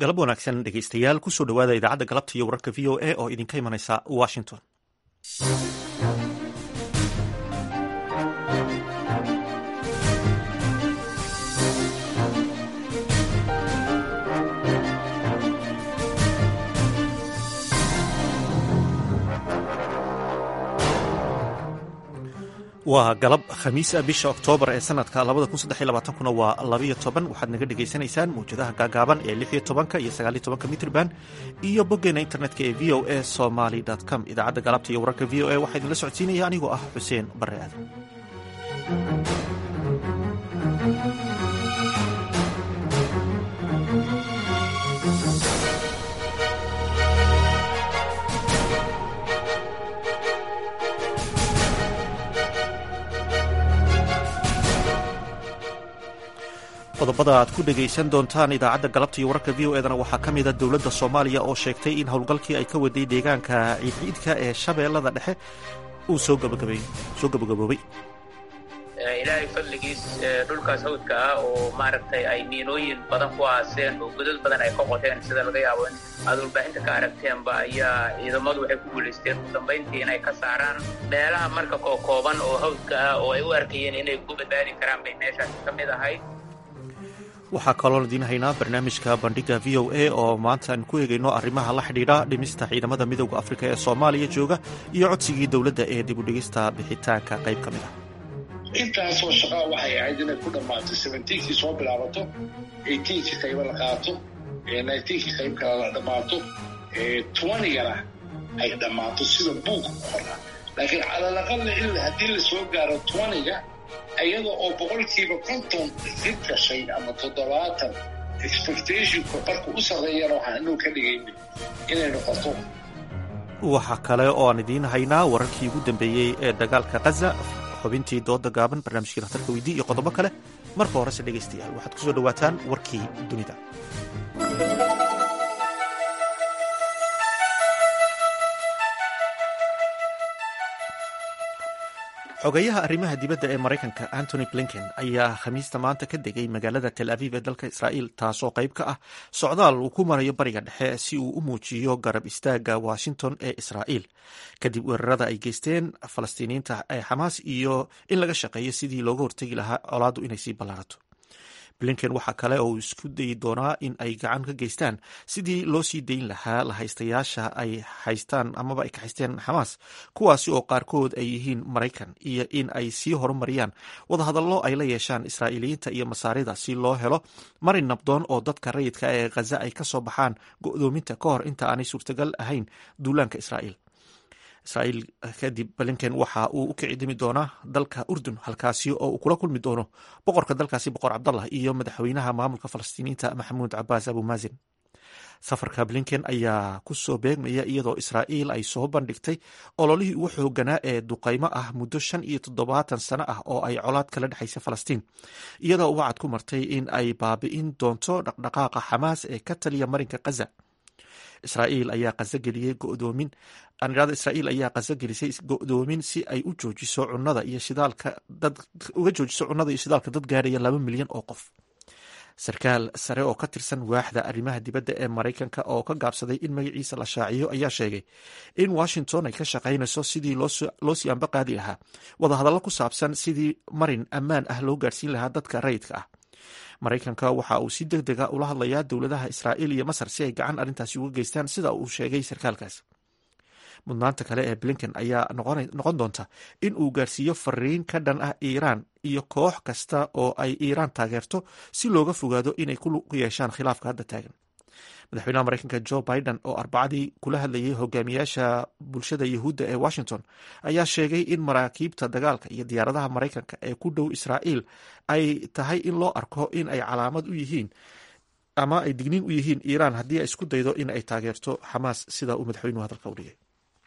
galab wanaagsan dhegeystayaal kusoo dhowaada idaacadda galabta iyo wararka v o a oo idinka imanaysa washington waa galab khamiisa bisha oktoobar ee sanadka kuna waa labayo toban waxaad naga dhegaysanaysaan mawjadaha gaagaaban ee lixiyo tobanka iyo sagaaliyo tobanka mitrban iyo boggeena internetka ee v o a somaly com idaacadda galabta iyo wararka v o a waxaa idinla socodsiinaya anigoo ah xuseen bare aadan qodobada aad ku dhegaysan doontaan idaacadda galabta iyo wararka v o edana waxaa ka mida dowladda soomaaliya oo sheegtay in howlgalkii ay ka waday deegaanka ciidciidka ee shabeellada dhexe uu soo gabagaboobay ilaahay fadligiis dhulkaas hawdka ah oo maaragtay ay miinooyin badan ku aaseen oo godad badan ay ka qoteen sida laga yaabo in aad warbaahinta ka aragteenba ayaa ciidamadu waxay ku guulaysteen ugu dambayntii inay ka saaraan meelaha marka kookooban oo hawdka ah oo ay u arkayeen inay ku badbaadi karaan bay meeshaasi ka mid ahayd waxaa kaloon idiin haynaa barnaamijka bandhiga v o a oo maanta aan ku eegayno arrimaha la xidhiidha dhimista ciidamada midooda afrika ee soomaaliya jooga iyo codsigii dowladda ee dib u dhigista bixitaanka qayb ka mid ah intaasoo shaqaa waxay ahayd inay ku dhammaatay seventeenkii soo bilaabato eighteenkii qaybo la qaato nineteenkii qayb kale la dhammaato twentygana ay dhammaato sida buuga ku qornaa laakiin calalaqalla il haddii la soo gaaro twentyga iyada oo boqolkiiba konton dib gashay ama toddobaatan expectationka marka u sarreeyana waxaan inuu ka dhigayna inay noqoto waxaa kale oo aan idiin haynaa wararkii ugu dambeeyey ee dagaalka khaza xubintii dooda gaaban barnaamijkii dhakhtarka weydii iyo qodobo kale marka horese dhegaystayaal waxaad kusoo dhowaataan warkii dunida xogeyaha arrimaha dibadda ee maraykanka antony blinken ayaa khamiista maanta ka degay magaalada tel aviv ee dalka israa'iil taasoo qayb ka ah socdaal uu ku marayo bariga dhexe si uu u muujiyo garab istaaga washington ee israa'iil kadib weerarada ay geysteen falastiiniyiinta ee xamaas iyo in laga shaqeeyo sidii looga hortegi lahaa colaaddu inay sii ballaarato blinken waxaa kale oo uu isku dayi doonaa in ay gacan ka geystaan sidii loo sii dayn lahaa lahaystayaasha ay haystaan amaba ay ka haysteen xamaas kuwaasi oo qaarkood ay yihiin maraykan iyo in ay sii horumariyaan wadahadallo ay la yeeshaan israa'iiliyiinta iyo masaarida si loo helo marin nabdoon oo dadka rayidka ee khaza ay ka soo baxaan go'doominta ka hor inta aanay suurtagal ahayn duulaanka israa'iil israa'iil kadib blinken waxa uu u kici dimi doonaa dalka urdun halkaasi oo uu kula kulmi doono boqorka dalkaasi boqor cabdallah iyo madaxweynaha maamulka falastiiniyiinta maxamuud cabaas abumaasin safarka blinken ayaa ku soo beegmaya iyadoo israa'iil ay soo bandhigtay ololihii ugu xooganaa ee duqaymo ah muddo shan iyo toddobaatan sano ah oo ay colaad kala dhexaysa falastiin iyadoo wacad ku martay in ay baabi'in doonto dhaqdhaqaaqa xamaas ee ka taliya marinka khaza israa'iil ayaa qasogeliyey godoomin anirada israa'iil ayaa qaso gelisay go'doomin si ay u joojiso cunada iyo shidaalka dad uga joojiso cunnada iyo shidaalka dad gaaraya laba milyan oo qof sarkaal sare oo ka tirsan waaxda arrimaha dibadda ee maraykanka oo ka gaabsaday in magaciisa la shaaciyo ayaa sheegay in washington ay ka shaqaynayso sidii loo sii anba qaadi lahaa wadahadallo ku saabsan sidii marin ammaan ah loo gaarsiin lahaa dadka rayidka ah maraykanka waxa uu si deg dega ula hadlayaa dowladaha israa'iil iyo masar si ay gacan arrintaasi uga geystaan sida uu sheegay sarkaalkaas mudnaanta kale ee blinken ayaa noqon doonta in uu gaarsiiyo fariin ka dhan ah iiraan iyo koox kasta oo ay iiraan taageerto si looga fogaado inay ku yeeshaan khilaafka hadda taagan madaxweynaha maraykanka jo biden oo arbacadii kula hadlayay hogaamiyaasha bulshada yuhuudda ee washington ayaa sheegay in maraakiibta dagaalka iyo diyaaradaha maraykanka ee ku dhow israa'iil ay tahay in loo arko in ay calaamad u yihiin ama ay digniin u yihiin iiraan haddii ay isku daydo in ay taageerto xamaas sida uu madaxweynuhu hadalka u dhigay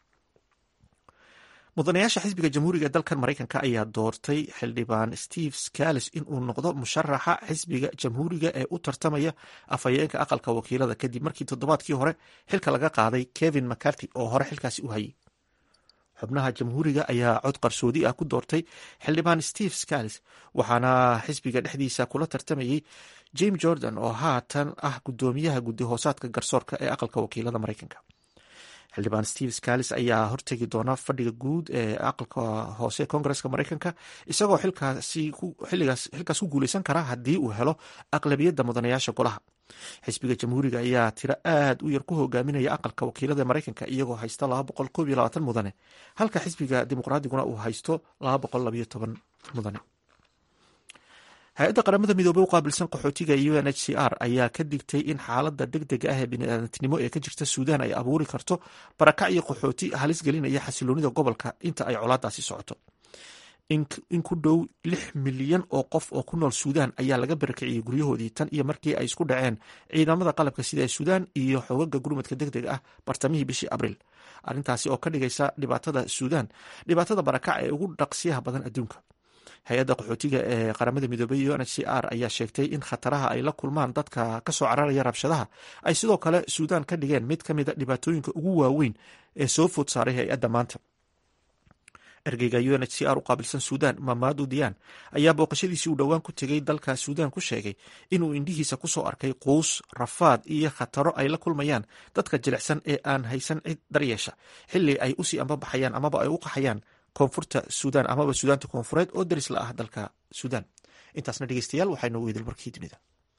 mudanayaasha xisbiga jamhuuriga ee dalkan maraykanka ayaa doortay xildhibaan steve scales in uu noqdo musharaxa xisbiga jamhuuriga ee u tartamaya afhayeenka aqalka wakiilada kadib markii toddobaadkii hore xilka laga qaaday kevin mccarthy oo hore xilkaasi u hayay xubnaha jamhuuriga ayaa cod qarsoodi ah ku doortay xildhibaan steve scales waxaana xisbiga dhexdiisa kula tartamayey jame jordan oo haatan ah gudoomiyaha guddi hoosaadka garsoorka ee aqalka wakiilada mareykanka xildhibaan steve scales ayaa hortegi doona fadhiga guud ee aqalka hoose koongareska mareykanka isagoo xilkaas ku guuleysan kara haddii uu helo aqlabiyadda mudanayaasha golaha xisbiga jamhuuriga ayaa tiro aad u yar ku hogaaminaya aqalka wakiilada mareykanka iyagoo haysta mudane halka xisbiga dimuqraadiguna uu haysto mudane hay-adda qaramada midoobey u qaabilsan qaxootiga u n h c r ayaa ka digtay in xaalada deg dega ah ee biniaadantinimo ee ka jirta suudaan ay abuuri karto barakac iyo qaxooti halis gelinaya xasiloonida gobolka inta ay colaadaasi socoto in ku dhow lix milyan oo qof oo ku nool suudaan ayaa laga barakiciyey guryahoodii tan iyo markii ay isku dhaceen ciidamada qalabka sida ee suudaan iyo xogaga gurmadka deg dega ah bartamihii bishii abriil arrintaasi oo ka dhigaysa dhibaatada suudaan dhibaatada barakac ee ugu dhaqsiyaha badan adduunka hay-adda qaxootiga ee qaramada midoobey u n h c r ayaa sheegtay in khataraha ay la kulmaan dadka kasoo cararaya rabshadaha ay sidoo kale suudaan ka dhigeen mid ka mida dhibaatooyinka ugu waaweyn ee soo food saaray hay-adda maanta ergeyga u n h c r u qaabilsan suudaan mamadu diyan ayaa booqashadiisii uu dhowaan ku tegey dalka suudaan ku sheegay inuu indhihiisa kusoo arkay quus rafaad iyo khataro ay la kulmayaan dadka jilicsan ee aan haysan cid daryeesha xili ay usii ambabaxayaan amaba ay u qaxayaan koonfurta suudaan amaba suudaanta koonfureed oo daris la ah dalka suudaan intaasna dhegeystayaal waxaa inoogu idil markii dunida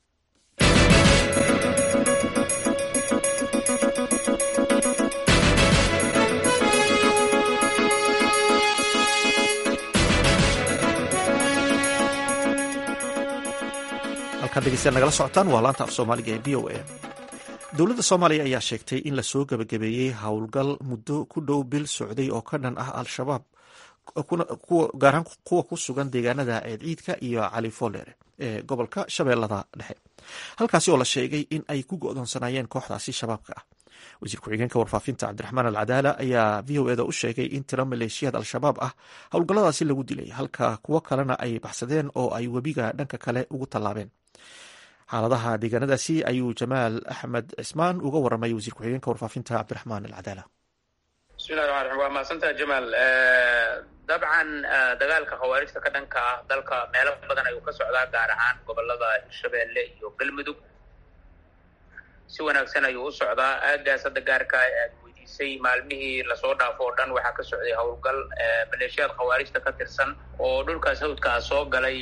halkaad dhegeystayaal nagala socotaan waa laanta af soomaaliga ee v o a dowladda soomaaliya ayaa sheegtay in lasoo gabagabeeyey howlgal muddo ku dhow bil socday oo ka dhan ah al-shabaab gaar ahaan kuwa ku sugan deegaanada ceedciidka iyo cali foolere ee gobolka shabeellada dhexe halkaasi oo la sheegay in ay ku go'doonsanaayeen kooxdaasi shabaabka ah wasiir ku-xigeenka warfaafinta cabdiraxmaan alcadaala ayaa v o eda u sheegay in tiro maleeshiyaad al-shabaab ah howlgalladaasi lagu dilay halka kuwo kalena ay baxsadeen oo ay webiga dhanka kale ugu tallaabeen xaaladaha deegaanadaasi ayuu jamaal axmed cismaan uga waramay wasiir ku-xigeenka warfaafinta cabdiraxmaan alcadaala bismillahi raxmaan raxiim waa mahadsantaha jamaal dabcan dagaalka khawaarijta ka dhanka ah dalka meelo badan ayuu ka socdaa gaar ahaan gobolada hirshabeelle iyo galmudug si wanaagsan ayuu u socdaa aagaas hadda gaarka aad weydiisay maalmihii lasoo dhaafo oo dhan waxaa ka socday howlgal maleeshiyaad khawaarijta ka tirsan oo dhulkaas hawdkaa soo galay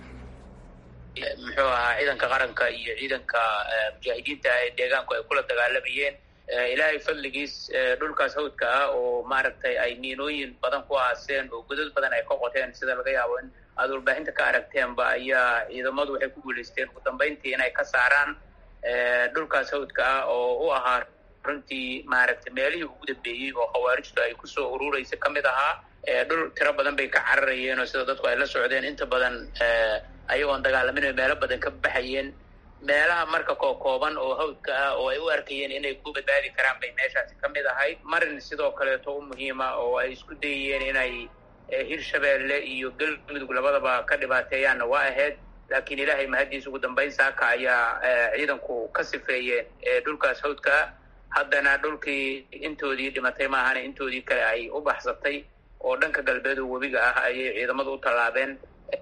muxuu ahaa ciidanka qaranka iyo ciidanka mujaahidiinta ee deegaanku ay kula dagaalamayeen ilaahay fadligiis dhulkaas hawdka ah oo maaragtay ay miinooyin badan ku aaseen oo godad badan ay ka qoteen sida laga yaabo in aad warbaahinta ka aragteenba ayaa ciidamadu waxay ku guulaysteen ugu dambayntii inay ka saaraan dhulkaas hawdka ah oo u ahaa runtii maaragtay meelihii ugu dambeeyey oo khawaarijtu ay kusoo ururaysa ka mid ahaa dhul tiro badan bay ka cararayeen oo sida dadku ay la socdeen inta badan ayagoon dagaalamin meelo badan ka baxayeen meelaha marka kookooban oo hawdka ah oo ay u arkayeen inay ku badbaadi karaan bay meeshaasi ka mid ahayd marin sidoo kaleeto u muhiima oo ay isku dayeen inay hirshabeelle iyo galmudug labadaba ka dhibaateeyaanna waa ahayd laakiin ilaahay mahaddiis ugu dambayn saaka ayaa ciidanku ka sifeeyeen dhulkaas hawdka haddana dhulkii intoodii dhimatay maahana intoodii kale ay u baxsatay oo dhanka galbeed oo webiga ah ayay ciidamadu u tallaabeen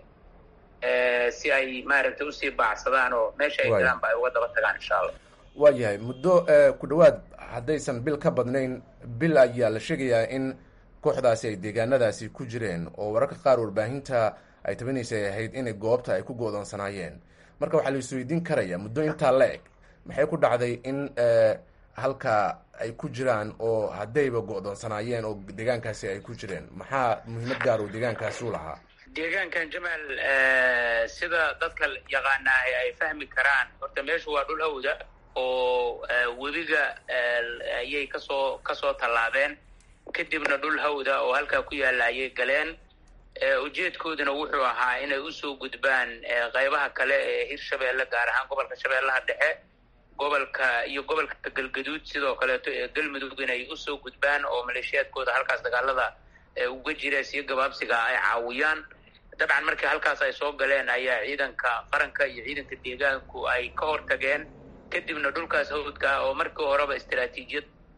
si ay maaragtay usii baacsadaan oo meesha ay galaanba ay uga daba tagaan insha allah waa yahay muddo ku dhowaad haddaysan bil ka badnayn bil ayaa la sheegayaa in kooxdaasi ay deegaanadaasi ku jireen oo wararka qaar warbaahinta ay tabanaysay ahayd inay goobta ay ku go'doonsanaayeen marka waxaa la isweydiin karaya muddo intaa la eg maxay ku dhacday in halka ay ku jiraan oo haddayba go'doonsanaayeen oo deegaankaasi ay ku jireen maxaa muhiimad gaar oo deegaankaasi u lahaa deegaankan jamaal sida dadka yaqaanaahay ay fahmi karaan horta meeshu waa dhul hawda oo webiga ayay kasoo kasoo tallaabeen kadibna dhul hawda oo halkaa ku yaalla ayay galeen ujeedkooduna wuxuu ahaa inay usoo gudbaan qaybaha kale ee hirshabeelle gaar ahaan gobolka shabeellaha dhexe gobolka iyo gobolka galgaduud sidoo kaleeto ee galmudug inay usoo gudbaan oo maleeshiyaadkooda halkaas dagaalada uga jira siyo gabaabsiga ay caawiyaan dabcan markii halkaas ay soo galeen ayaa ciidanka qaranka iyo ciidanka deegaanku ay ka hortageen kadibna dhulkaas hawdka oo markii horeba istaraatiijiyad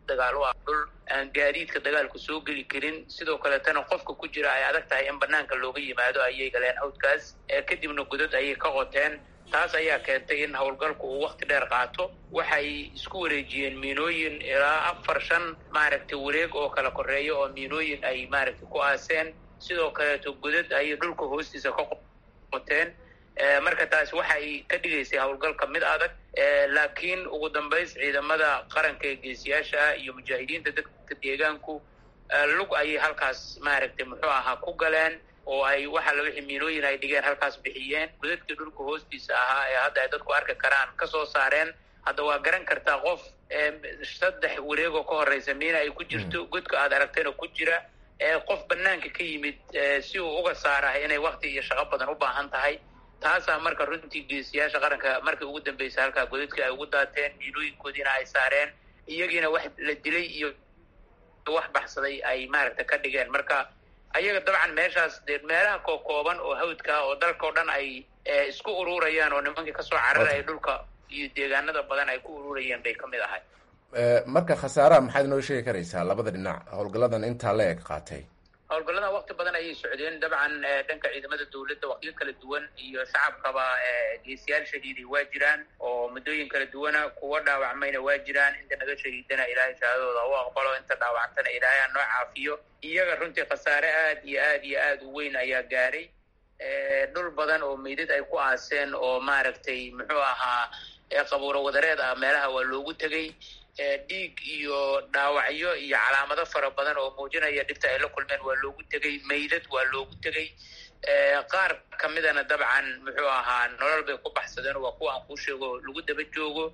dagaal u ah dhul aan gaadiidka dagaalku soo geli karin sidoo kaleetana qofka ku jira ay adag tahay in banaanka looga yimaado ayay galeen hawdkaas kadibna godad ayay ka qoteen taas ayaa keentay in howlgalku uu wakti dheer qaato waxay isku wareejiyeen miinooyin ilaa afar shan maaragtay wareeg oo kala koreeya oo miinooyin ay maaragtay ku aaseen sidoo kaleeto godad ayay dhulka hoostiisa ka qoteen marka taasi waxay ka dhigaysay howlgalka mid adag laakiin ugu dambays ciidamada qaranka ee geesiyaasha iyo mujaahidiinta dadka deegaanku lug ayay halkaas maaragtay muxuu ahaa ku galeen oo ay waxa la wixii miinooyin ay dhigeen halkaas bixiyeen godadkii dhulka hoostiisa ahaa ee hadda ay dadku arki karaan ka soo saareen hadda waa garan kartaa qof saddex wareegoo ka horeysa miina ay ku jirto godka aad aragtayna ku jira qof banaanka ka yimid si uu uga saarah inay wakti iyo shaqo badan u baahan tahay taasaa marka runtii geesiyaasha qaranka markii ugu dambeysay halkaa godadkii ay ugu daateen miinooyinkoodiina ay saareen iyagiina wax la dilay iyo wax baxsaday ay maaragta ka dhigeen marka ayaga dabcan meeshaas dee meelaha kookooban oo hawdka oo dalka o dhan ay isku ururayaan oo nimankii kasoo cararaya dhulka iyo deegaanada badan ay ku ururayeen bay kamid ahay marka khasaaraha maxaad inoo sheegi karaysaa labada dhinac howlgalladan intaa la eg qaatay howlgalladan wakti badan ayay socdeen dabcan dhanka ciidamada dawladda waktiyo kala duwan iyo shacabkaba geesiyaal shahiiday waa jiraan oo muddooyin kala duwana kuwa dhaawacmayna waa jiraan inta naga shahiidana ilaahay shahaadadooda u aqbalo inta dhaawacantana ilaahay aan noo caafiyo iyaga runtii khasaare aad iyo aad iyo aad u weyn ayaa gaaray dhul badan oo meydad ay ku aaseen oo maaragtay muxuu ahaa qabuuro wadareed ah meelaha waa loogu tegey dhiig iyo dhaawacyo iyo calaamado fara badan oo muujinaya dhibta ay la kulmeen waa loogu tegey meydad waa loogu tegey qaar kamidana dabcan muxuu ahaa nolol bay ku baxsadeen waa kuwa aan kuu sheego lagu daba joogo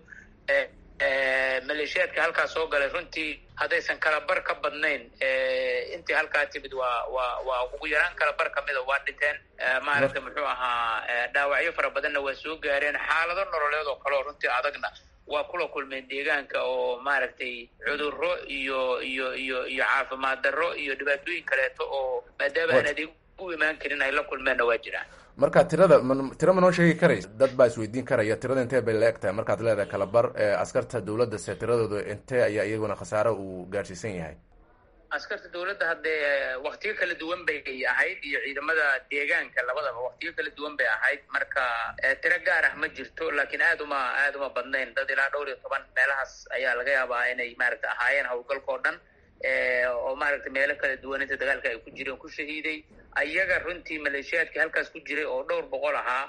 maleeshiyaadka halkaa soo galay runtii haddaysan kalabar ka badnayn intii halkaa timid waa waa waa ugu yaraan kalabar kamida waa dhinteen maaragtay muxuu ahaa dhaawacyo fara badanna waa soo gaareen xaalado nololeed oo kale oo runtii adagna waa kula kulmeen deegaanka oo maaragtay cudurro iyo iyo iyo iyo caafimaad darro iyo dhibaatooyin kaleeto oo maadaama aan adeeg u imaan karin ay la kulmeenna waa jiraan marka tirada m tiro ma noo sheegi karaysa dad baa isweydiin karaya tirada intee bay la eg tahay markaad leedahay kalabar askarta dawladda se tiradooda intee ayaa iyaguna khasaare uu gaadhsiisan yahay askarta dawladda haddee waktiyo kala duwan bay ahayd iyo ciidamada deegaanka labadaba waktiyo kala duwan bay ahayd marka tiro gaar ah ma jirto laakiin aad uma aad uma badnayn dad ilaa dhowr iyo toban meelahaas ayaa laga yaabaa inay maaragta ahaayeen howlgalka oo dhan oo maaragtay meelo kala duwan inta dagaalka ay ku jireen ku shahiiday ayaga runtii maleeshiyaadkii halkaas ku jiray oo dhowr boqol ahaa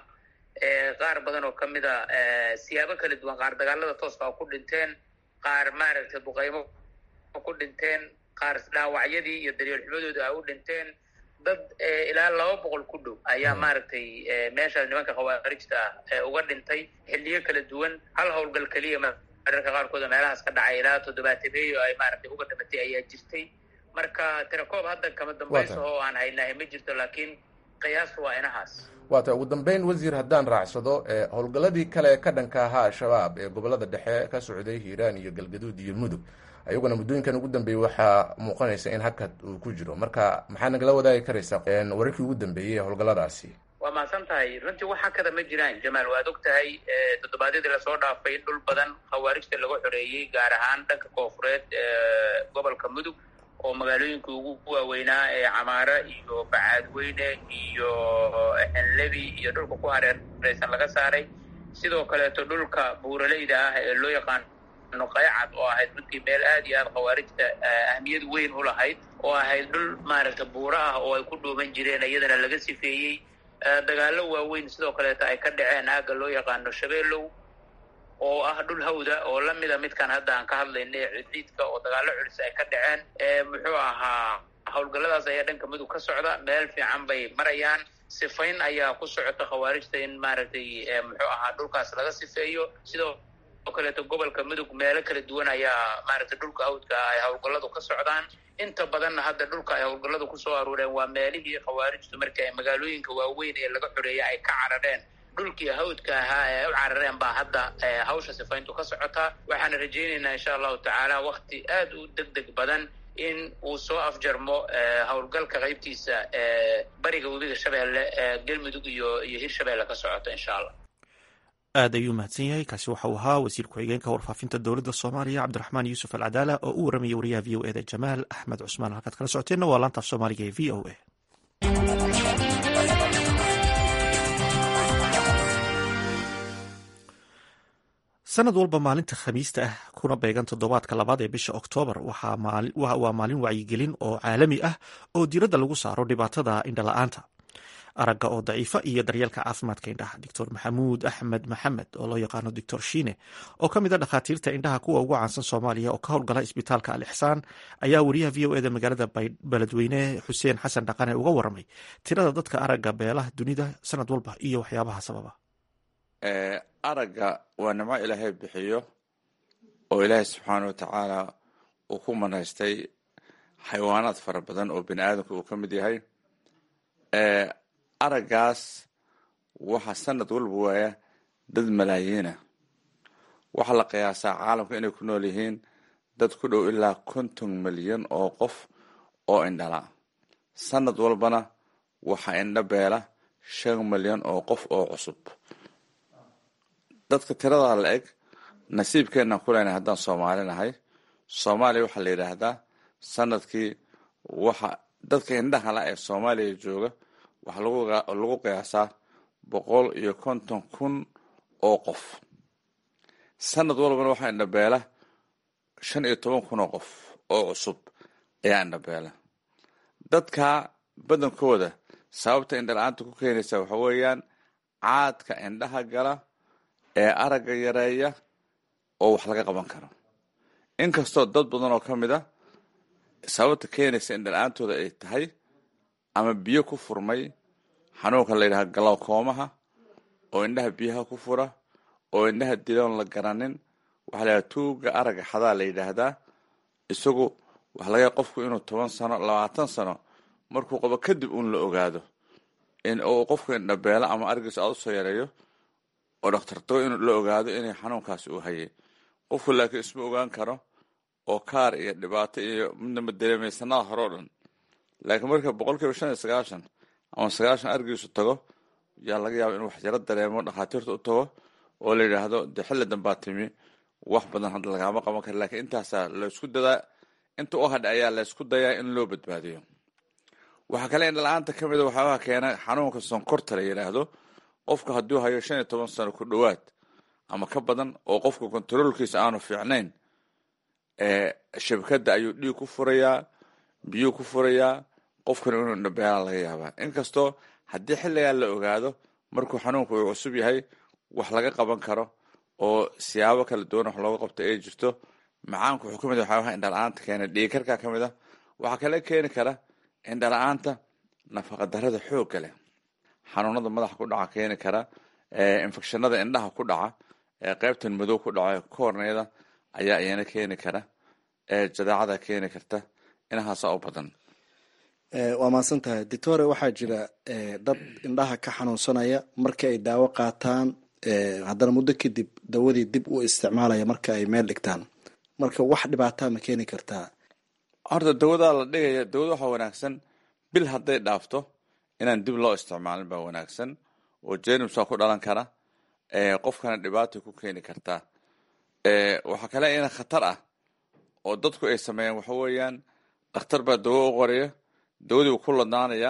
qaar badan oo kamida siyaabo kala duwan qaar dagaalada tooska ku dhinteen qaar maaragtay duqeymo ku dhinteen qaar dhaawacyadii iyo daryeel xumadooda ay u dhinteen dad ilaa laba boqol ku dhow ayaa maaragtay meeshaas nimanka khawaarijta ah uga dhintay xilliyo kala duwan hal howlgal keliya mararka qaarkooda meelahaas ka dhacay ilaa toddobaatameeyo ay maaragtay uga dhimatay ayaa jirtay marka tirakoob hadda kama dambayso oo aan haynahay ma jirto laakiin qiyaastu waa inahaas waata ugu dambeyn wasiir haddaan raacsado howlgalladii kale ka dhanka ahaa al-shabaab ee gobolada dhexe ka socday hiiraan iyo galgaduud iyo mudug ayaguna muddooyinkan ugu dambeeyey waxaa muuqanaysa in hakad uu ku jiro marka maxaa nagala wadaagi karaysaa wararkii ugu dambeeyey ee howlgalladaasi waa mahadsan tahay runtii wax hakada ma jiraan jamaal waad og tahay toddobaadyadii lasoo dhaafay dhul badan khawaarijta laga xoreeyey gaar ahaan dhanka koofureed gobolka mudug oo magaalooyinka ugu waaweynaa ee camaara iyo bacaadweyne iyo xenlebi iyo dhulka ku hareereysan laga saaray sidoo kaleeto dhulka buuraleyda ah ee loo yaqaano qaycad oo ahayd runtii meel aad iyo aad khawaarijta ahmiyad weyn u lahayd oo ahayd dhul maaragta buuro ah oo ay ku dhuuman jireen iyadana laga sifeeyey dagaallo waaweyn sidoo kaleeto ay ka dhaceen aagga loo yaqaano shabeelow oo ah dhul hawda oo lamida midkaan hadda aan ka hadlayna ee cidliidka oo dagaallo culis ay ka dhaceen muxuu ahaa howlgalladaas ayaa dhanka mudug ka socda meel fiican bay marayaan sifayn ayaa ku socota khawaarijta in maaragtay muxuu ahaa dhulkaas laga sifeeyo sidoo kaleeto gobolka mudug meelo kala duwan ayaa maaragtay dhulka hawdka ay howlgalladu ka socdaan inta badanna hadda dhulka ay howlgalladu kusoo aruureen waa meelihii khawaarijtu markii ay magaalooyinka waaweyn ee laga xoreeyay ay ka carareen dhulkii hawdka ahaa ee u carareen baa hadda hawsha sifayntu ka socotaa waxaana rajaynaynaa insha allahu tacaala wakti aad u deg deg badan in uu soo afjarmo howlgalka qaybtiisa bariga webiga shabeelle galmudug iyo iyo hirshabeelle ka socoto insha allah aad ayuu mahadsan yahay kaasi waxa uu ahaa wasiir ku-xigeenka warfaafinta dowladda soomaaliya cabdiraxmaan yuusuf alcadaala oo u waramayay wariyaha v o eda jamaal axmed cusmaan halkaad kala socoteenna waa laantaaf soomaaliga ee v o a sanad walba maalinta khamiista ah kuna beegan toddobaadka labaad ee bisha oktoobar waa maalin wacyigelin oo caalami ah oo diiradda lagu saaro dhibaatada indhala-aanta aragga oo daciifa iyo daryeelka caafimaadka indhaha doctor maxamuud axmed maxamed oo loo yaqaano doctor shiine oo ka mid a dhakhaatiirta indhaha kuwa ugu caansan soomaaliya oo ka howlgala isbitaalka al ixsaan ayaa wariyaha v o eda magaalada beledweyne xuseen xasan dhaqane uga waramay tirada dadka aragga beelaha dunida sanad walba iyo waxyaabaha sababa aragga waa nimco ilaahay bixiyo oo ilaahay subxaana wa tacaala uu ku manaystay xayawaanaad fara badan oo bini aadamka uu ka mid yahay araggaas waxaa sanad walba waaya dad malaayiina waxaa la qiyaasaa caalamka inay ku nool yihiin dad ku dhow ilaa konton milyan oo qof oo indhala sanad walbana waxaa indho beela shan milyan oo qof oo cusub dadka tiradaa la eg nasiibkeenaan ku leenahay haddaan soomaali nahay soomaaliya waxaa la yidhaahdaa sanadkii waxa dadka indhaha la ee soomaaliya jooga waxaa lagu qiyaasaa boqol iyo konton kun oo qof sanad walbana waxaa indhabeela shan iyo toban kun oo qof oo cusub ayaa indhabeela dadka badankooda sababta indhala-aanta ku keenaysa waxa weeyaan caadka indhaha gala ee aragga yareeya oo wax laga qaban karo inkastoo dad badan oo ka mid a sababta keenaysa indhala-aantooda ay tahay ama biyo ku furmay xanuunka la yidhaha galowkoomaha oo indhaha biyaha ku fura oo indhaha diloon la garanin waxaa la yidhaha tuuga aragga xadaa la yidhaahdaa isagu waxa laga qofku inuu toban sano labaatan sano markuu qabo kadib uun la ogaado in uu qofku indhabeelo ama argiisa aad usoo yareeyo oo dhakhtartago in la ogaado inay xanuunkaasi uu hayay qofku laakiin isma ogaan karo oo kaar iyo dhibaato iyo midnama dareemay sanada hore o dhan laakiin marka boqol kiiba shan iyo sagaashan ama sagaashan argiisu tago yaa laga yaaba inuu waxjaro dareemo dhakhaatiirta u tago oo la yidhaahdo dee xilli dambaa timi wax badan hadda lagaama qaban kara lakiin intaasaa laysku dadaa inta u hadha ayaa laysku dayaa in loo badbaadiyo waxaa kale indhala-aanta ka mida waxyaabaha keena xanuunka sonkorta la yidhaahdo qofku hadduu hayo shan iyo toban sano ku dhowaad ama ka badan oo qofka kontaroolkiisa aanu fiicnayn shabakada ayuu dhiig ku furayaa biyuu ku furayaa qofkana inuu indhabeelaa laga yaabaa inkastoo haddii xilligaa la ogaado markuu xanuunku uu cusub yahay wax laga qaban karo oo siyaabo kala duwan wax looga qabto ay jirto macaanku wuxuu ka mid waxyaabaha indhala-aanta keena dhiigkarkaa ka mid a waxaa kale keeni kara indhala-aanta nafaqadarada xoogga leh xanuunada madaxa ku dhaca keeni kara infekshanada indhaha ku dhaca qeybtan madow ku dhaca koorneyada ayaa iyana keeni kara jadaacada keeni karta inahaasa u badan waa mahadsan tahay doctore waxaa jira dad indhaha ka xanuunsanaya markii ay daawo qaataan haddana muddo kadib dawadii dib u isticmaalaya marka ay meel dhigtaan marka wax dhibaataa ma keeni kartaa horta dawadaa la dhigaya dawada waxaa wanaagsan bil hadday dhaafto inaan dib loo isticmaalin baa wanaagsan oo jenumsaa ku dhalan kara qofkana dhibaatay ku keeni kartaa waxaa kale ina khatar ah oo dadku ay sameeyaan waxa weeyaan dhakhtar baa dawo u qoraya dawadii uu ku ladnaanayaa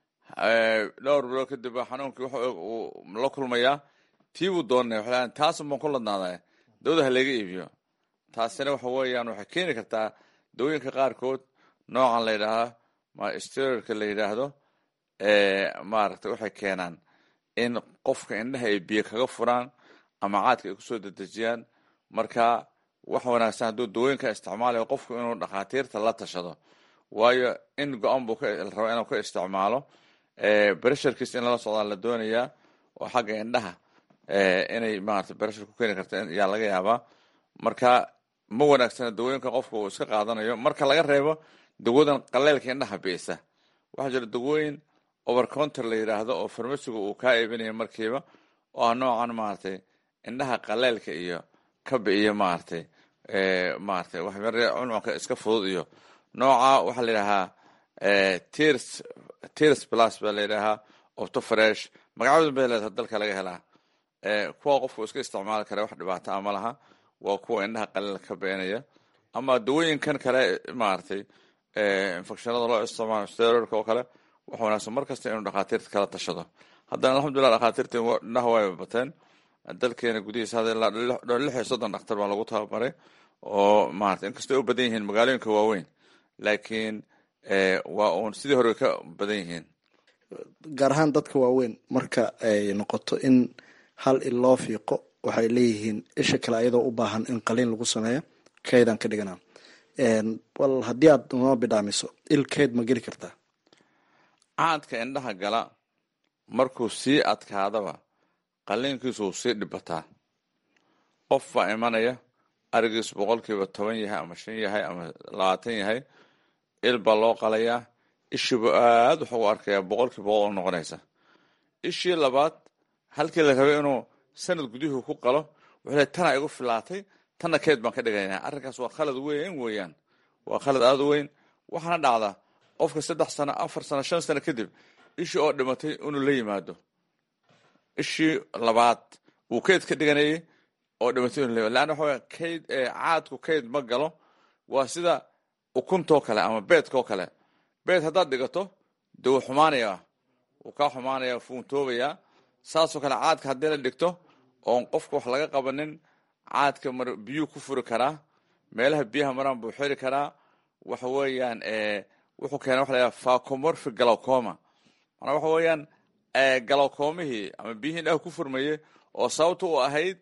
dhowr bilood kadib baa xanuunkii wax uu la kulmayaa tii buu doonaya waxay taasun baan ku ladnaadaya dawada ha laga iibiyo taasina waxa weeyaan waxay keeni kartaa dawooyinka qaarkood noocan la yidhaahaa ma steroidka la yidhaahdo maaragtay waxay keenaan in qofka indhaha ay biyo kaga furaan ama caadka ay kusoo dedejiyaan marka wax wanaagsan hadduu dawooyinka isticmaalayo qofku inuu dhakhaatiirta la tashado waayo in go-an buu raba inuu ka isticmaalo bresharkiis in lala socdaa la doonayaa oo xagga indhaha inay maarata breshar ku keeni karta yaa laga yaabaa marka ma wanaagsana dawooyinka qofka uu iska qaadanayo marka laga reebo dawadan qaleylka indhaha biisa waxaa jira dawooyin overcounter la yidhaahdo oo farmasiga uu kaa iibinaya markiiba oo ah noocan maaragtay indhaha qaleylka iyo ka bi'iyo maaragtay maaragtay waxyare cuncunka iska fudud iyo nooca waxaa la yidhahaa tirs tirs plus baa la yidhahaa opto fresh magacyadan bay leedahay dalka laga helaa kuwa qofku iska isticmaali kara wax dhibaata a ma laha waa kuwa indhaha qalila ka beenaya ama dawooyinkan kale maaragtay infectionada loo isticmaalo steroidka oo kale waxa wanaagsan mar kasta inuu dhakhaatiirta kala tashado haddana alxamdulillah dhakhaatiirta indhaha way bateen dalkeena gudihiisa hadda ilaa lix iyo soddon dhakhtar baa lagu tababaray oo maarata inkastoo ay u badan yihiin magaalooyinka waaweyn laakiin waa uun sidii hore ka badan yihiin gaar ahaan dadka waaweyn marka ay noqoto in hal il loo fiiqo waxay leeyihiin isha kale ayadoo u baahan in qaliin lagu sameeyo kaydaan ka dhiganaa bal haddii aad noo bidhaamiso il kayd ma geli kartaa caadka indhaha gala markuu sii adkaadaba qaliinkiisu uu sii dhibataa qof baa imanaya arigiisu boqolkiiba toban yahay ama shan yahay ama labaatan yahay il baa loo qalayaa ishiibu aad wax ugu arkayaa boqolkiiba boqol u noqonaysa ishii labaad halkii la rabay inuu sanad gudihuu ku qalo wuxuu le tana igu filaatay tanna keed baan ka dhigaynaa arrinkaas waa khalad weyn weeyaan waa khalad aada u weyn waxaana dhacdaa qofka saddex sano afar sano shan sano kadib ishii oo dhimatay inuu la yimaado ishii labaad wuu keyd ka dhiganayay oo dhimatay inuu la yimaado leanna waxa kayd caadku kayd ma galo waa sida ukuntoo kale ama beedkoo kale beed haddaad dhigato dee wuu xumaanayaa wuu kaa xumaanaya fuuntoobayaa saasoo kale caadka haddii la dhigto oon qofka wax laga qabanin caadka mar biyuu ku furi karaa meelaha biyaha maraan buu xiri karaa waxa weeyaan wuxuu keena waxa layaha facomorphic galocoma manaa waxa weeyaan galowkoomihii ama biyihii indhaha ku furmayey oo sababta u ahayd